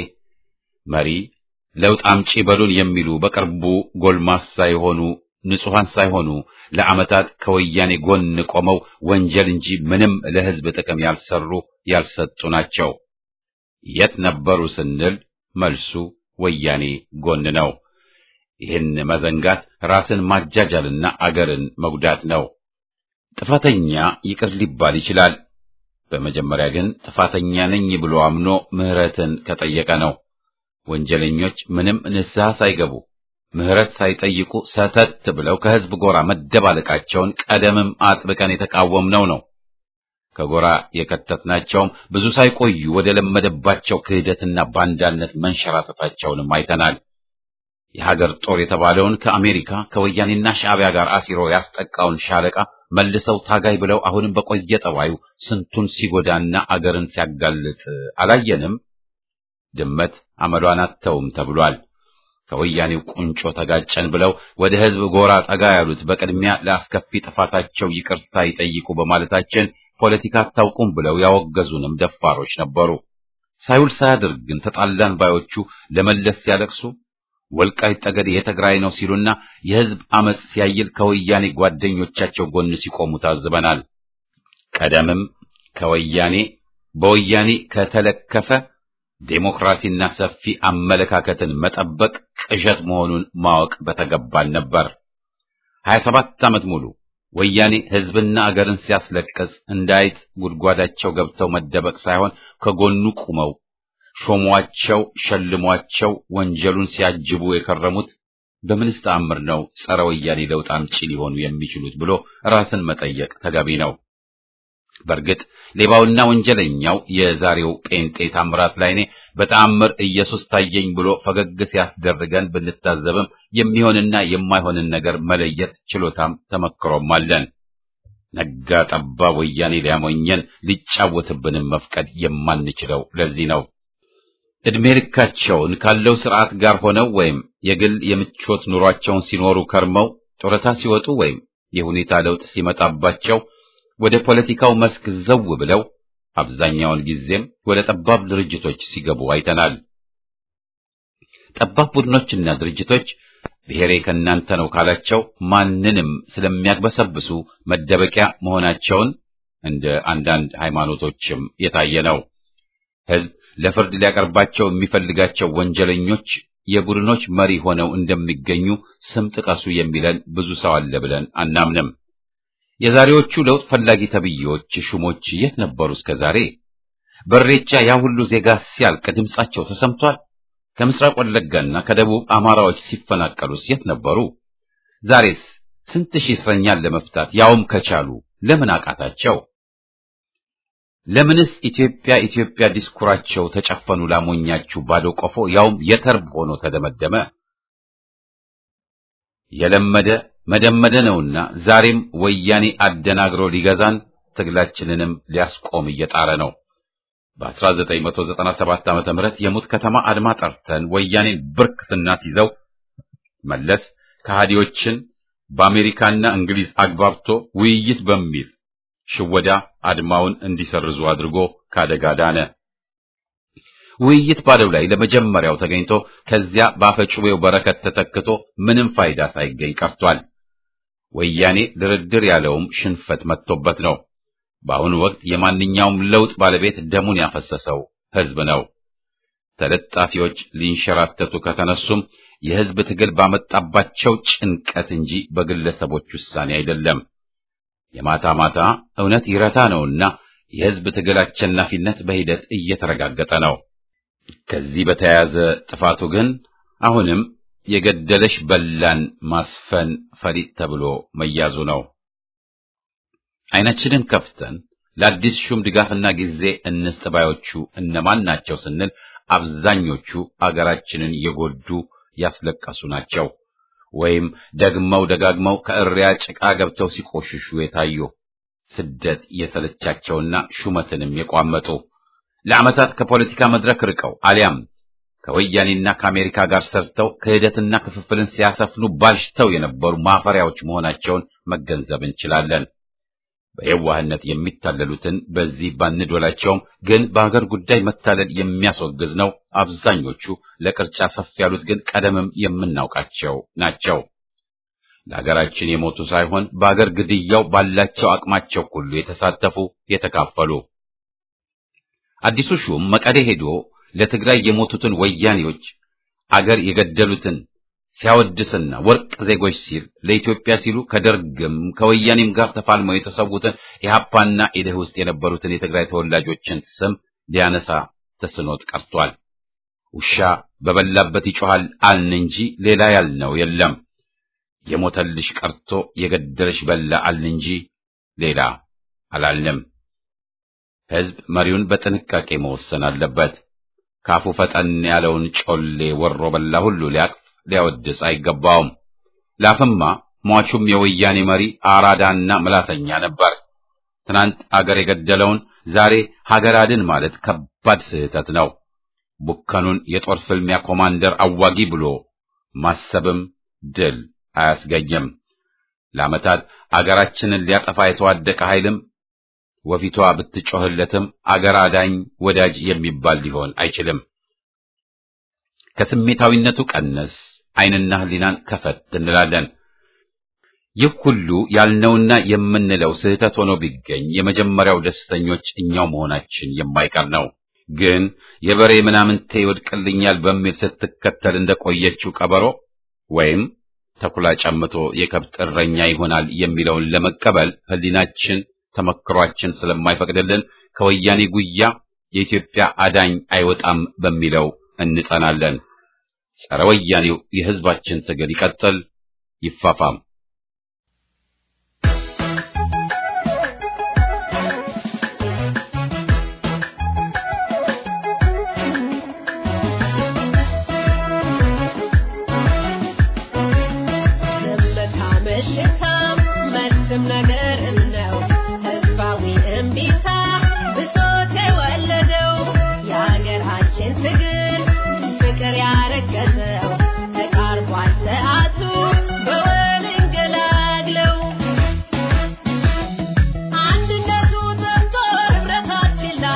መሪ ለውጥ አምጪ በሉን የሚሉ በቅርቡ ጎልማሳ የሆኑ ንጹሐን ሳይሆኑ ለዓመታት ከወያኔ ጎን ቆመው ወንጀል እንጂ ምንም ለሕዝብ ጥቅም ያልሰሩ ያልሰጡ ናቸው። የት ነበሩ ስንል መልሱ ወያኔ ጎን ነው። ይህን መዘንጋት ራስን ማጃጃልና አገርን መጉዳት ነው። ጥፋተኛ ይቅር ሊባል ይችላል። በመጀመሪያ ግን ጥፋተኛ ነኝ ብሎ አምኖ ምሕረትን ከጠየቀ ነው። ወንጀለኞች ምንም ንስሐ ሳይገቡ ምሕረት ሳይጠይቁ ሰተት ብለው ከሕዝብ ጎራ መደባለቃቸውን ቀደምም አጥብቀን የተቃወምነው ነው። ከጎራ የከተትናቸውም ብዙ ሳይቆዩ ወደ ለመደባቸው ክህደትና ባንዳነት መንሸራተታቸውንም አይተናል። የሀገር ጦር የተባለውን ከአሜሪካ ከወያኔና ሻዕቢያ ጋር አሲሮ ያስጠቃውን ሻለቃ መልሰው ታጋይ ብለው አሁንም በቆየ ጠባዩ ስንቱን ሲጎዳና አገርን ሲያጋልጥ አላየንም? ድመት አመሏን አተውም ተብሏል። ከወያኔው ቁንጮ ተጋጨን ብለው ወደ ሕዝብ ጎራ ጠጋ ያሉት በቅድሚያ ለአስከፊ ጥፋታቸው ይቅርታ ይጠይቁ በማለታችን ፖለቲካ አታውቁም ብለው ያወገዙንም ደፋሮች ነበሩ። ሳይውል ሳያድር ግን ተጣላን ባዮቹ ለመለስ ሲያለቅሱ ወልቃይት ጠገዴ የትግራይ ነው ሲሉና የሕዝብ አመጽ ሲያይል ከወያኔ ጓደኞቻቸው ጎን ሲቆሙ ታዝበናል። ቀደምም ከወያኔ በወያኔ ከተለከፈ ዴሞክራሲና ሰፊ አመለካከትን መጠበቅ ቅዠት መሆኑን ማወቅ በተገባን ነበር። ሀያ ሰባት ዓመት ሙሉ ወያኔ ሕዝብና አገርን ሲያስለቅስ እንዳይጥ ጉድጓዳቸው ገብተው መደበቅ ሳይሆን ከጎኑ ቁመው ሾሟቸው፣ ሸልሟቸው ወንጀሉን ሲያጅቡ የከረሙት በምንስ ተአምር ነው ጸረ ወያኔ ለውጥ አምጪ ሊሆኑ የሚችሉት ብሎ ራስን መጠየቅ ተገቢ ነው። በእርግጥ ሌባውና ወንጀለኛው የዛሬው ጴንጤ ታምራት ላይኔ በተአምር ኢየሱስ ታየኝ ብሎ ፈገግ ሲያስደርገን ብንታዘብም የሚሆንና የማይሆንን ነገር መለየት ችሎታም ተመክሮም አለን። ነጋ ጠባ ወያኔ ሊያሞኘን ሊጫወትብንም መፍቀድ የማንችለው ለዚህ ነው። ዕድሜ ልካቸውን ካለው ስርዓት ጋር ሆነው ወይም የግል የምቾት ኑሯቸውን ሲኖሩ ከርመው ጡረታ ሲወጡ ወይም የሁኔታ ለውጥ ሲመጣባቸው ወደ ፖለቲካው መስክ ዘው ብለው አብዛኛውን ጊዜም ወደ ጠባብ ድርጅቶች ሲገቡ አይተናል። ጠባብ ቡድኖችና ድርጅቶች ብሔሬ ከእናንተ ነው ካላቸው ማንንም ስለሚያግበሰብሱ መደበቂያ መሆናቸውን እንደ አንዳንድ ሃይማኖቶችም የታየ ነው። ሕዝብ ለፍርድ ሊያቀርባቸው የሚፈልጋቸው ወንጀለኞች የቡድኖች መሪ ሆነው እንደሚገኙ ስም ጥቀሱ የሚለን ብዙ ሰው አለ ብለን አናምንም። የዛሬዎቹ ለውጥ ፈላጊ ተብዬዎች ሹሞች የት ነበሩ እስከ ዛሬ? በሬቻ ያ ሁሉ ዜጋ ሲያልቅ ድምጻቸው ተሰምቷል? ከምስራቅ ወለጋና ከደቡብ አማራዎች ሲፈናቀሉስ የት ነበሩ? ዛሬስ ስንት ሺህ እስረኛን ለመፍታት ያውም ከቻሉ ለምን አቃታቸው? ለምንስ ኢትዮጵያ ኢትዮጵያ ዲስኩራቸው ተጨፈኑ ላሞኛችሁ ባዶ ቆፎ ያውም የተርብ ሆኖ ተደመደመ? የለመደ መደመደ ነውና ዛሬም ወያኔ አደናግሮ ሊገዛን ትግላችንንም ሊያስቆም እየጣረ ነው። በ1997 ዓመተ ምህረት የሙት ከተማ አድማ ጠርተን ወያኔን ብርክ ስናስይዘው መለስ ከሃዲዎችን በአሜሪካና እንግሊዝ አግባብቶ ውይይት በሚል ሽወዳ አድማውን እንዲሰርዙ አድርጎ ካደጋ ዳነ። ውይይት ባለው ላይ ለመጀመሪያው ተገኝቶ ከዚያ በአፈጩቤው በረከት ተተክቶ ምንም ፋይዳ ሳይገኝ ቀርቷል። ወያኔ ድርድር ያለውም ሽንፈት መጥቶበት ነው። በአሁኑ ወቅት የማንኛውም ለውጥ ባለቤት ደሙን ያፈሰሰው ሕዝብ ነው። ተለጣፊዎች ሊንሸራተቱ ከተነሱም የሕዝብ ትግል ባመጣባቸው ጭንቀት እንጂ በግለሰቦች ውሳኔ አይደለም። የማታ ማታ እውነት ይረታ ነውና የሕዝብ ትግል አሸናፊነት በሂደት እየተረጋገጠ ነው። ከዚህ በተያያዘ ጥፋቱ ግን አሁንም የገደለሽ በላን ማስፈን ፈሊጥ ተብሎ መያዙ ነው። አይናችንን ከፍተን ለአዲስ ሹም ድጋፍና ጊዜ እንስጥ ባዮቹ እነማን ናቸው ስንል አብዛኞቹ አገራችንን የጎዱ ያስለቀሱ ናቸው። ወይም ደግመው ደጋግመው ከእሪያ ጭቃ ገብተው ሲቆሽሹ የታዩ ስደት የሰለቻቸውና ሹመትንም የቋመጡ ለዓመታት ከፖለቲካ መድረክ ርቀው አሊያም ከወያኔና ከአሜሪካ ጋር ሰርተው ክህደትና ክፍፍልን ሲያሰፍኑ ባልሽተው የነበሩ ማፈሪያዎች መሆናቸውን መገንዘብ እንችላለን። በየዋህነት የሚታለሉትን በዚህ ባንዶላቸውም ግን በአገር ጉዳይ መታለል የሚያስወግዝ ነው። አብዛኞቹ ለቅርጫ ሰፍ ያሉት ግን ቀደምም የምናውቃቸው ናቸው። ለሀገራችን የሞቱ ሳይሆን በአገር ግድያው ባላቸው አቅማቸው ሁሉ የተሳተፉ የተካፈሉ። አዲሱ ሹም መቀሌ ሄዶ ለትግራይ የሞቱትን ወያኔዎች አገር የገደሉትን ሲያወድስና ወርቅ ዜጎች ሲል ለኢትዮጵያ ሲሉ ከደርግም ከወያኔም ጋር ተፋልመው የተሰዉትን የሀፓና ኢደህ ውስጥ የነበሩትን የትግራይ ተወላጆችን ስም ሊያነሳ ተስኖት ቀርቷል። ውሻ በበላበት ይጮሃል አልን እንጂ ሌላ ያልነው የለም። የሞተልሽ ቀርቶ የገደለሽ በላ አልን እንጂ ሌላ አላልንም። ሕዝብ መሪውን በጥንቃቄ መወሰን አለበት። ካፉ ፈጠን ያለውን ጮሌ ወሮ በላ ሁሉ ሊያቅፍ ሊያወድስ አይገባውም። ላፍማ ሟቹም የወያኔ መሪ አራዳና ምላሰኛ ነበር። ትናንት አገር የገደለውን ዛሬ ሀገር አድን ማለት ከባድ ስህተት ነው። ቡከኑን የጦር ፍልሚያ ኮማንደር አዋጊ ብሎ ማሰብም ድል አያስገኝም። ለዓመታት አገራችንን ሊያጠፋ የተዋደቀ ኃይልም ወፊቷ ብትጮህለትም አገር አዳኝ ወዳጅ የሚባል ሊሆን አይችልም። ከስሜታዊነቱ ቀነስ ዓይንና ሕሊናን ከፈት እንላለን። ይህ ሁሉ ያልነውና የምንለው ስህተት ሆኖ ቢገኝ የመጀመሪያው ደስተኞች እኛው መሆናችን የማይቀር ነው። ግን የበሬ ምናምንቴ ይወድቅልኛል በሚል ስትከተል እንደቆየችው ቀበሮ ወይም ተኩላ ጨምቶ የከብት እረኛ ይሆናል የሚለውን ለመቀበል ሕሊናችን ተመክሯችን ስለማይፈቅድልን ከወያኔ ጉያ የኢትዮጵያ አዳኝ አይወጣም በሚለው እንጸናለን። ጸረ ወያኔው የሕዝባችን ትግል ይቀጥል፣ ይፋፋም። አንድነቱ ዘምቶ ህብረታችን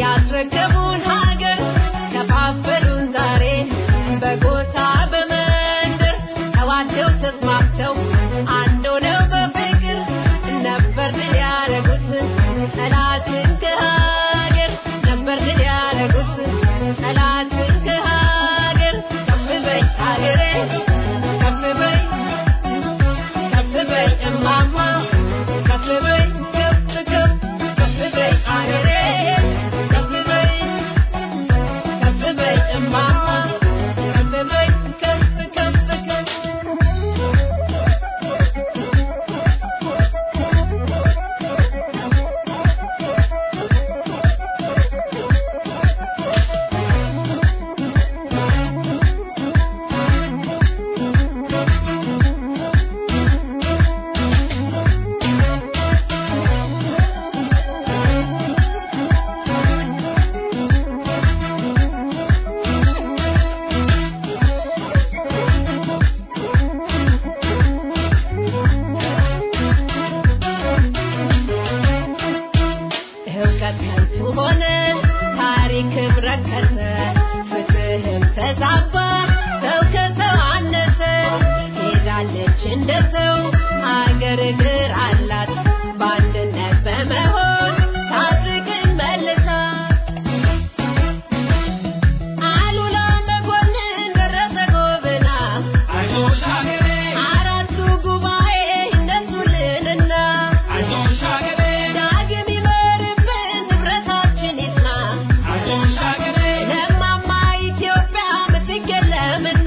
ያስረከቡን ሀገር ከፋፈሉን ዛሬ በጎሳ በመንደር ተዋደው ተስማምተው አንድ ሆነው በፍቅር ነበር ድል ያደረጉት ጠላትን ከሀገር ነበር ድል ያደረጉት ጠላትን ከሀገር ከፍ በይ ሀገሬ ከፍ በይ ከፍ በይ እማማ ከፍ በይ ከፍ ከፍ ከፍ በይ ሀገሬ ከፍ በይ ከፍ በይ እማማ ከፍ በይ ከፍ ከፍ ከፍ እውቀት ከንቱ ሆነ፣ ታሪክም ረከሰ፣ ፍትህም ተዛባ፣ ሰው ከሰው አነሰ። ሄዳለች እንደ ሰው አገር እግር አላት፣ በአንድነት በመሆን ታድግን መልሳ። አሉላ መኮንን ደረሰ ጎብና አራቱ ጉባኤ ይነሱልንና ዳግም ይመርብን ንብረታችን ይጽና ለማማ ኢትዮጵያ ምትገለምና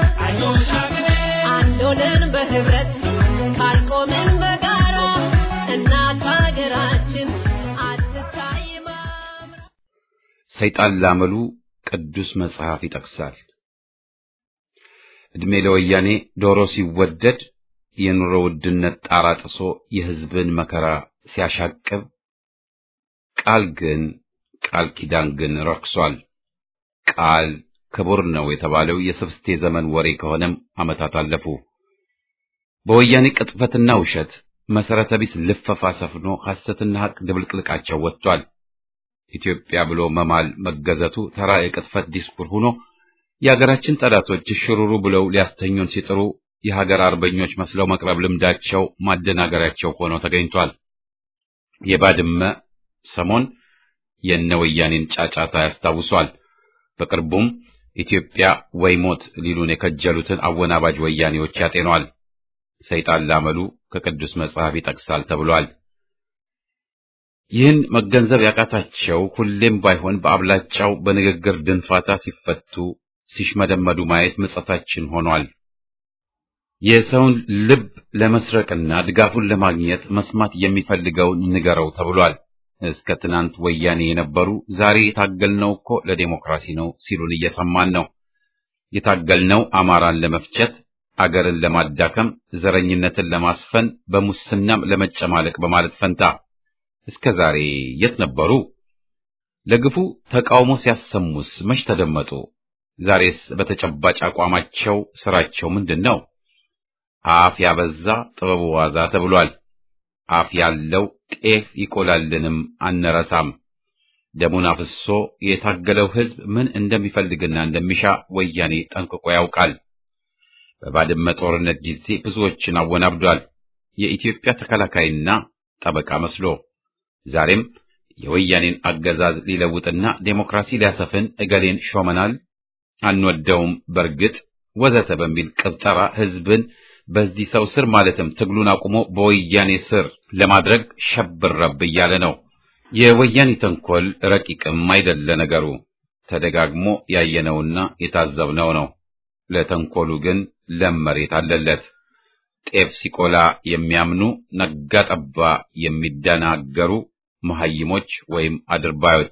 አንድ ሆነን በህብረት ካልቆምን በጋራ እናት ሀገራችን አትታይም አምራ። ሰይጣን ላመሉ ቅዱስ መጽሐፍ ይጠቅሳል። ዕድሜ ለወያኔ ዶሮ ሲወደድ የኑሮ ውድነት ጣራ ጥሶ የሕዝብን መከራ ሲያሻቅብ፣ ቃል ግን ቃል ኪዳን ግን ረክሷል። ቃል ክቡር ነው የተባለው የስብስቴ ዘመን ወሬ ከሆነም ዓመታት አለፉ። በወያኔ ቅጥፈትና ውሸት መሰረተ ቢስ ልፈፋ ሰፍኖ ሐሰትና ሐቅ ድብልቅልቃቸው ወጥቷል። ኢትዮጵያ ብሎ መማል መገዘቱ ተራ የቅጥፈት ዲስኩር ሆኖ የሀገራችን ጠላቶች ሽሩሩ ብለው ሊያስተኙን ሲጥሩ የሀገር አርበኞች መስለው መቅረብ ልምዳቸው ማደናገሪያቸው ሆኖ ተገኝቷል። የባድመ ሰሞን የነ ወያኔን ጫጫታ ያስታውሷል። በቅርቡም ኢትዮጵያ ወይ ሞት ሊሉን የከጀሉትን አወናባጅ ወያኔዎች ያጤኗል። ሰይጣን ላመሉ ከቅዱስ መጽሐፍ ይጠቅሳል ተብሏል። ይህን መገንዘብ ያቃታቸው ሁሌም ባይሆን በአብላጫው በንግግር ድንፋታ ሲፈቱ ሲሽመደመዱ ማየት ምጸታችን ሆኗል። የሰውን ልብ ለመስረቅና ድጋፉን ለማግኘት መስማት የሚፈልገውን ንገረው ተብሏል። እስከ ትናንት ወያኔ የነበሩ ዛሬ የታገልነው እኮ ለዴሞክራሲ ነው ሲሉን እየሰማን ነው። የታገልነው አማራን ለመፍጨት፣ አገርን ለማዳከም፣ ዘረኝነትን ለማስፈን፣ በሙስናም ለመጨማለቅ በማለት ፈንታ እስከ ዛሬ የት ነበሩ? ለግፉ ተቃውሞ ሲያሰሙስ መች ተደመጡ? ዛሬስ በተጨባጭ አቋማቸው ስራቸው ምንድን ነው? አፍ ያበዛ ጥበቡ ዋዛ ተብሏል። አፍ ያለው ጤፍ ይቆላልንም አንረሳም። ደሙን አፍሶ የታገለው ሕዝብ ምን እንደሚፈልግና እንደሚሻ ወያኔ ጠንቅቆ ያውቃል። በባድመ ጦርነት ጊዜ ብዙዎችን አወናብዷል። የኢትዮጵያ ተከላካይና ጠበቃ መስሎ ዛሬም የወያኔን አገዛዝ ሊለውጥና ዴሞክራሲ ሊያሰፍን እገሌን ሾመናል፣ አንወደውም፣ በርግጥ ወዘተ በሚል ቅብጠራ ሕዝብን በዚህ ሰው ስር ማለትም ትግሉን አቁሞ በወያኔ ስር ለማድረግ ሸብረብ እያለ ነው። የወያኔ ተንኮል ረቂቅም አይደለ ነገሩ፣ ተደጋግሞ ያየነውና የታዘብነው ነው። ለተንኮሉ ግን ለም መሬት አለለት። ጤፍ ሲቆላ የሚያምኑ ነጋ ጠባ የሚደናገሩ መሐይሞች ወይም አድርባዮች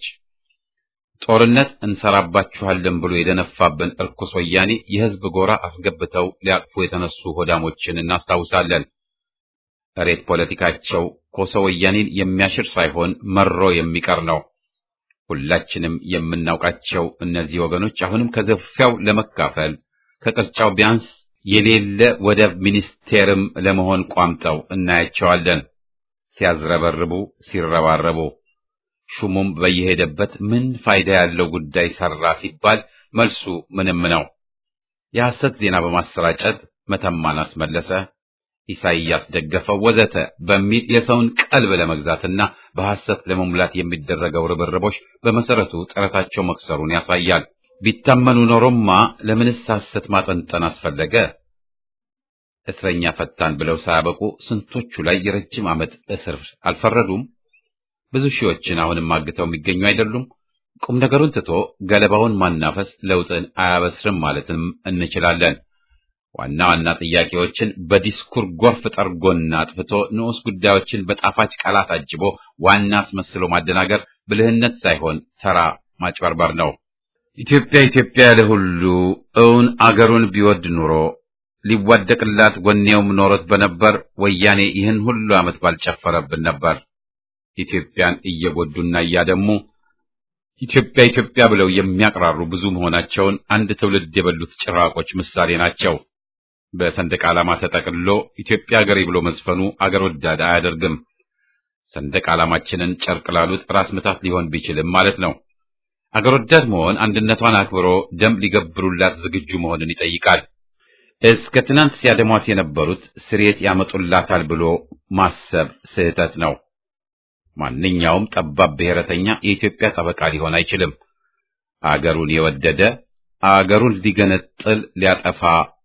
ጦርነት እንሰራባችኋለን ብሎ የደነፋብን እርኩስ ወያኔ የሕዝብ ጎራ አስገብተው ሊያቅፉ የተነሱ ሆዳሞችን እናስታውሳለን። እሬት ፖለቲካቸው ኮሶ ወያኔን የሚያሽር ሳይሆን መሮ የሚቀር ነው። ሁላችንም የምናውቃቸው እነዚህ ወገኖች አሁንም ከዘፊያው ለመካፈል ከቅርጫው ቢያንስ የሌለ ወደብ ሚኒስቴርም ለመሆን ቋምጠው እናያቸዋለን። ሲያዝረበርቡ ሲረባረቡ ሹሙም በየሄደበት ምን ፋይዳ ያለው ጉዳይ ሰራ ሲባል መልሱ ምንም ነው። የሐሰት ዜና በማሰራጨት መተማን አስመለሰ፣ ኢሳይያስ ደገፈው፣ ወዘተ በሚል የሰውን ቀልብ ለመግዛትና በሐሰት ለመሙላት የሚደረገው ርብርቦች በመሰረቱ ጥረታቸው መክሰሩን ያሳያል። ቢታመኑ ኖሮማ ለምንስ ሐሰት ማጠንጠን አስፈለገ? እስረኛ ፈታን ብለው ሳያበቁ ስንቶቹ ላይ የረጅም ዓመት እስር አልፈረዱም? ብዙ ሺዎችን አሁንም አግተው የሚገኙ አይደሉም? ቁም ነገሩን ትቶ ገለባውን ማናፈስ ለውጥን አያበስርም ማለትም እንችላለን። ዋና ዋና ጥያቄዎችን በዲስኩር ጎርፍ ጠርጎና አጥፍቶ ንዑስ ጉዳዮችን በጣፋጭ ቃላት አጅቦ ዋና አስመስሎ ማደናገር ብልህነት ሳይሆን ተራ ማጭበርበር ነው። ኢትዮጵያ ኢትዮጵያ ያለ ሁሉ እውን አገሩን ቢወድ ኑሮ ሊዋደቅላት ወኔውም ኖሮት በነበር ወያኔ ይህን ሁሉ ዓመት ባልጨፈረብን ነበር። ኢትዮጵያን እየጎዱና እያደሙ ኢትዮጵያ ኢትዮጵያ ብለው የሚያቅራሩ ብዙ መሆናቸውን አንድ ትውልድ የበሉት ጭራቆች ምሳሌ ናቸው። በሰንደቅ ዓላማ ተጠቅልሎ ኢትዮጵያ አገሬ ብሎ መዝፈኑ አገር ወዳድ አያደርግም። ሰንደቅ ዓላማችንን ጨርቅ ላሉት ራስ ምታት ሊሆን ቢችልም ማለት ነው። አገር ወዳድ መሆን አንድነቷን አክብሮ ደም ሊገብሩላት ዝግጁ መሆንን ይጠይቃል። እስከ ትናንት ሲያደሟት የነበሩት ስሬት ያመጡላታል ብሎ ማሰብ ስህተት ነው። ማንኛውም ጠባብ ብሔረተኛ የኢትዮጵያ ጠበቃ ሊሆን አይችልም። አገሩን የወደደ አገሩን ሊገነጥል ሊያጠፋ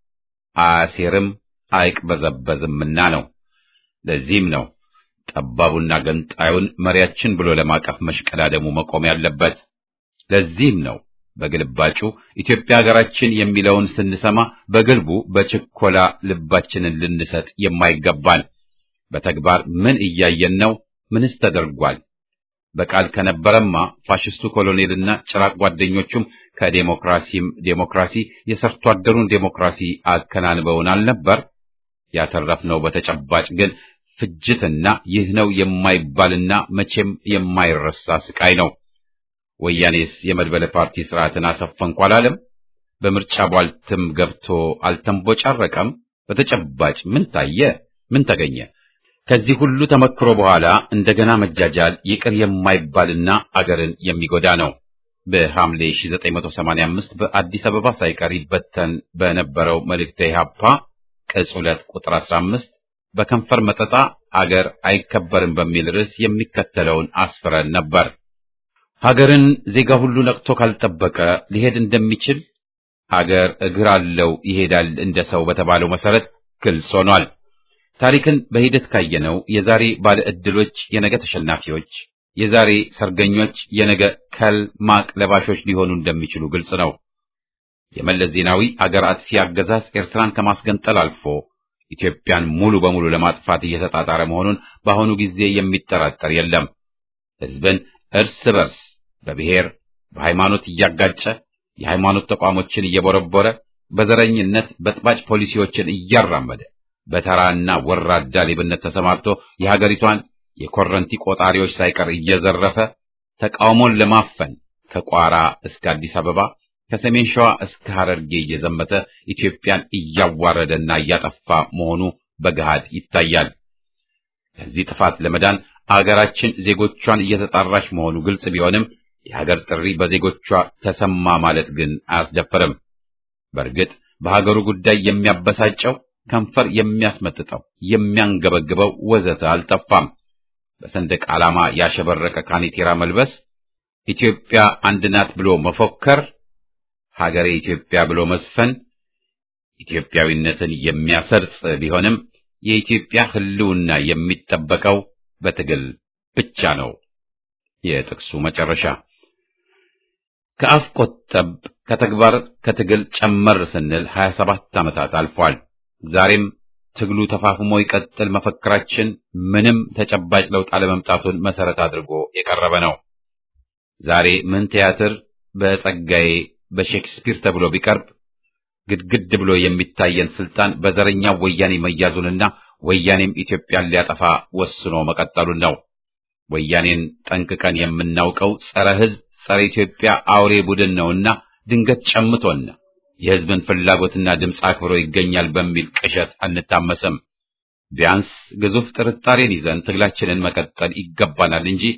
አያሴርም አይቅበዘበዝምና ነው። ለዚህም ነው ጠባቡና ገንጣዩን መሪያችን ብሎ ለማቀፍ መሽቀዳደሙ መቆም ያለበት። ለዚህም ነው በግልባጩ ኢትዮጵያ ሀገራችን የሚለውን ስንሰማ በግልቡ በችኮላ ልባችንን ልንሰጥ የማይገባን። በተግባር ምን እያየን ነው? ምንስ ተደርጓል? በቃል ከነበረማ ፋሽስቱ ኮሎኔልና ጭራቅ ጓደኞቹም ከዴሞክራሲም ዴሞክራሲ የሰርቶ አደሩን ዴሞክራሲ አከናንበውን አልነበር? ያተረፍነው በተጨባጭ ግን ፍጅትና ይህ ነው የማይባልና መቼም የማይረሳ ስቃይ ነው። ወያኔስ የመድበለ ፓርቲ ስርዓትን አሰፈንኩ አላለም? በምርጫ ቧልትም ገብቶ አልተንቦጫረቀም? በተጨባጭ ምን ታየ? ምን ተገኘ? ከዚህ ሁሉ ተመክሮ በኋላ እንደገና መጃጃል ይቅር የማይባልና አገርን የሚጎዳ ነው። በሐምሌ 1985 በአዲስ አበባ ሳይቀር ይበተን በነበረው መልእክተ ኢሕአፓ ቅጽ 2 ቁጥር 15 በከንፈር መጠጣ አገር አይከበርም በሚል ርዕስ የሚከተለውን አስፍረን ነበር። ሀገርን ዜጋ ሁሉ ነቅቶ ካልጠበቀ ሊሄድ እንደሚችል አገር እግር አለው ይሄዳል እንደ ሰው በተባለው መሰረት ግልጽ ሆኗል። ታሪክን በሂደት ካየነው የዛሬ ባለ ዕድሎች የነገ ተሸናፊዎች፣ የዛሬ ሰርገኞች የነገ ከል ማቅ ለባሾች ሊሆኑ እንደሚችሉ ግልጽ ነው። የመለስ ዜናዊ አገር አጥፊ አገዛዝ ኤርትራን ከማስገንጠል አልፎ ኢትዮጵያን ሙሉ በሙሉ ለማጥፋት እየተጣጣረ መሆኑን በአሁኑ ጊዜ የሚጠራጠር የለም። ሕዝብን እርስ በርስ በብሔር በሃይማኖት እያጋጨ የሃይማኖት ተቋሞችን እየቦረቦረ በዘረኝነት በጥባጭ ፖሊሲዎችን እያራመደ በተራና ወራዳ ሌብነት ተሰማርቶ የሀገሪቷን የኮረንቲ ቆጣሪዎች ሳይቀር እየዘረፈ ተቃውሞን ለማፈን ከቋራ እስከ አዲስ አበባ ከሰሜን ሸዋ እስከ ሐረርጌ እየዘመተ ኢትዮጵያን እያዋረደና እያጠፋ መሆኑ በገሃድ ይታያል። ከዚህ ጥፋት ለመዳን አገራችን ዜጎቿን እየተጣራች መሆኑ ግልጽ ቢሆንም የሀገር ጥሪ በዜጎቿ ተሰማ ማለት ግን አያስደፍርም። በእርግጥ በሀገሩ ጉዳይ የሚያበሳጨው ከንፈር የሚያስመጥጠው የሚያንገበግበው ወዘተ አልጠፋም። በሰንደቅ ዓላማ ያሸበረቀ ካኔቴራ መልበስ፣ ኢትዮጵያ አንድ ናት ብሎ መፎከር፣ ሀገሬ ኢትዮጵያ ብሎ መስፈን ኢትዮጵያዊነትን የሚያሰርጽ ቢሆንም የኢትዮጵያ ሕልውና የሚጠበቀው በትግል ብቻ ነው። የጥቅሱ መጨረሻ ከአፍ ቆጠብ ከተግባር ከትግል ጨመር ስንል 27 ዓመታት አልፏል። ዛሬም ትግሉ ተፋፍሞ ይቀጥል መፈክራችን ምንም ተጨባጭ ለውጥ አለመምጣቱን መሰረት አድርጎ የቀረበ ነው። ዛሬ ምን ቲያትር በጸጋዬ በሼክስፒር ተብሎ ቢቀርብ ግድግድ ብሎ የሚታየን ስልጣን በዘረኛው ወያኔ መያዙንና ወያኔም ኢትዮጵያን ሊያጠፋ ወስኖ መቀጠሉን ነው። ወያኔን ጠንቅቀን የምናውቀው ጸረ ሕዝብ፣ ጸረ ኢትዮጵያ አውሬ ቡድን ነውና ድንገት ጨምቶና የሕዝብን ፍላጎትና ድምፅ አክብሮ ይገኛል በሚል ቅዠት አንታመስም። ቢያንስ ግዙፍ ጥርጣሬን ይዘን ትግላችንን መቀጠል ይገባናል እንጂ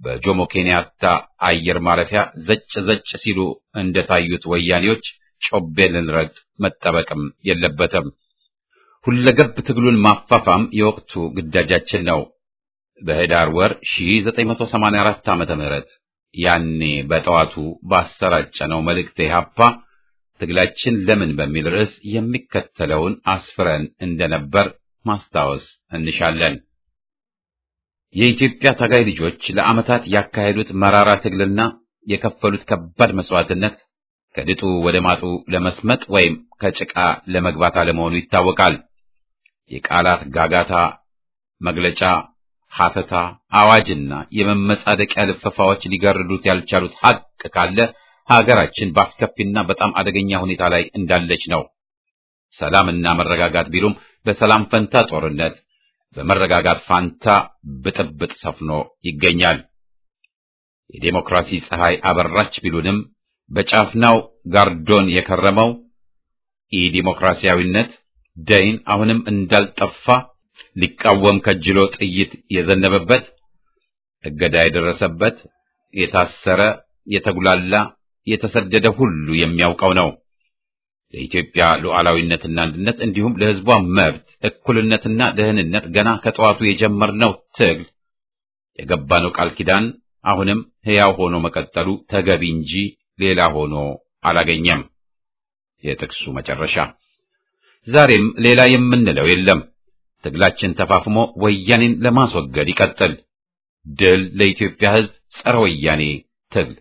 በጆሞ ኬንያታ አየር ማረፊያ ዘጭ ዘጭ ሲሉ እንደታዩት ወያኔዎች ጮቤ ልንረግጥ መጠበቅም የለበትም። ሁለገብ ትግሉን ማፋፋም የወቅቱ ግዳጃችን ነው። በህዳር ወር 1984 ዓመተ ምህረት ያኔ በጠዋቱ ባሰራጨነው መልእክት ኢህአፓ ትግላችን ለምን በሚል ርዕስ የሚከተለውን አስፍረን እንደነበር ማስታወስ እንሻለን። የኢትዮጵያ ታጋይ ልጆች ለዓመታት ያካሄዱት መራራ ትግልና የከፈሉት ከባድ መስዋዕትነት ከድጡ ወደ ማጡ ለመስመጥ ወይም ከጭቃ ለመግባት አለመሆኑ ይታወቃል። የቃላት ጋጋታ፣ መግለጫ፣ ሐተታ፣ አዋጅና የመመጻደቂያ ልፈፋዎች ሊገርዱት ያልቻሉት ሐቅ ካለ ሀገራችን በአስከፊና በጣም አደገኛ ሁኔታ ላይ እንዳለች ነው። ሰላምና መረጋጋት ቢሉም በሰላም ፈንታ ጦርነት፣ በመረጋጋት ፋንታ ብጥብጥ ሰፍኖ ይገኛል። የዴሞክራሲ ፀሐይ አበራች ቢሉንም በጫፍናው ጋርዶን የከረመው ኢዲሞክራሲያዊነት ደይን አሁንም እንዳልጠፋ ሊቃወም ከጅሎ ጥይት የዘነበበት እገዳ የደረሰበት የታሰረ የተጉላላ የተሰደደ ሁሉ የሚያውቀው ነው። ለኢትዮጵያ ሉዓላዊነትና አንድነት እንዲሁም ለሕዝቧ መብት እኩልነትና ደህንነት ገና ከጠዋቱ የጀመርነው ትግል የገባነው ቃል ኪዳን አሁንም ሕያው ሆኖ መቀጠሉ ተገቢ እንጂ ሌላ ሆኖ አላገኘም። የጥቅሱ መጨረሻ። ዛሬም ሌላ የምንለው የለም። ትግላችን ተፋፍሞ ወያኔን ለማስወገድ ይቀጥል። ድል ለኢትዮጵያ ሕዝብ! ጸረ ወያኔ ትግል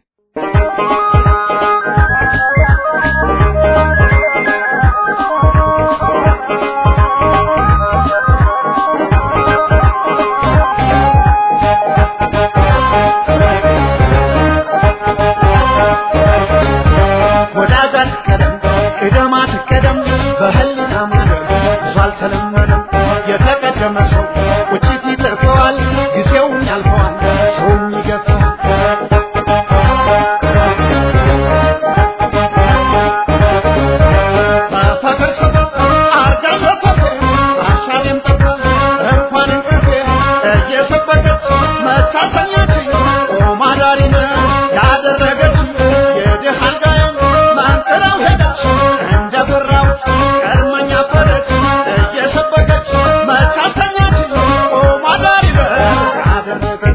ወዳጃት ቀደም ቅደማት ቀደም በህልና መንገድ ብዙ አልተለመደም። የተቀደመ ሰው ቁጭት ይተርፈዋል፣ ጊዜውን ያልፈዋል፣ ሰውም ይገፋዋል። በፍቅር ሰበብ አርጋኝ በኮቴ ሀሳቤም ጠፋ እንኳን እንቅልፌ እየሰበከች መታሰኛችኝ ቆማ ዳሪነ ያደረገች የድሃ አልጋዬን ማንቅራው ሄደች እንደ በራው ቀድመኛ ፈረች እየሰበከች መታሰኛችኝ ቆማ ዳሪነ ያደረገች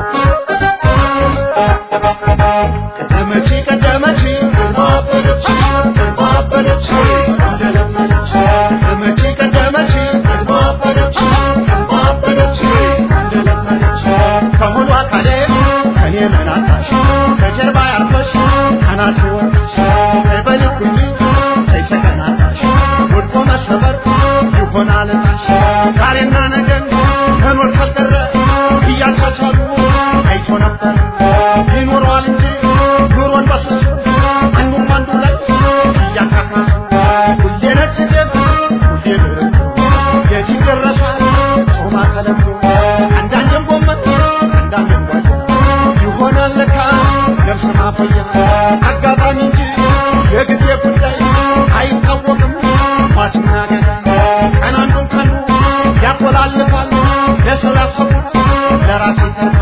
ቀደመች ቀደመች ማበደች ማበደች እንደለመደች ቀደመች ቀደመች ማበደች ማበደች እንደለመደች ከሙሉ አካሌ ከኔ መናታሽ ከጀርባ ያርፈሽ ካናት ወርሽ በልኩልኝ ተይተቀናታሽ ወድቆ መሰበር ይሆናል ታሽ ዛሬና ነገን መኖር ካልቀረ እያቻቻሉ አይቶ ነበር ይኖረዋል እንጂ ኑሮን በስሱ አንዱም አንዱ ላይ እያካካሱ ሁሌ ነጭ ጤፍ ሁሌ ድርቅ የዚህ ደረሳል ጾማ ተለምዶ አንዳንድም ጎመን አንዳንድም ጓያ ይሆናል ለካ ነፍስ ማፈያ አጋጣሚ እንጂ የጊዜ ጉዳይ አይታወቅም ሟችና ገዳይ ቀን አንዱን ከኑ ያቆላልፋል ለሰው ያሰቡት ለራስ ይተርፋል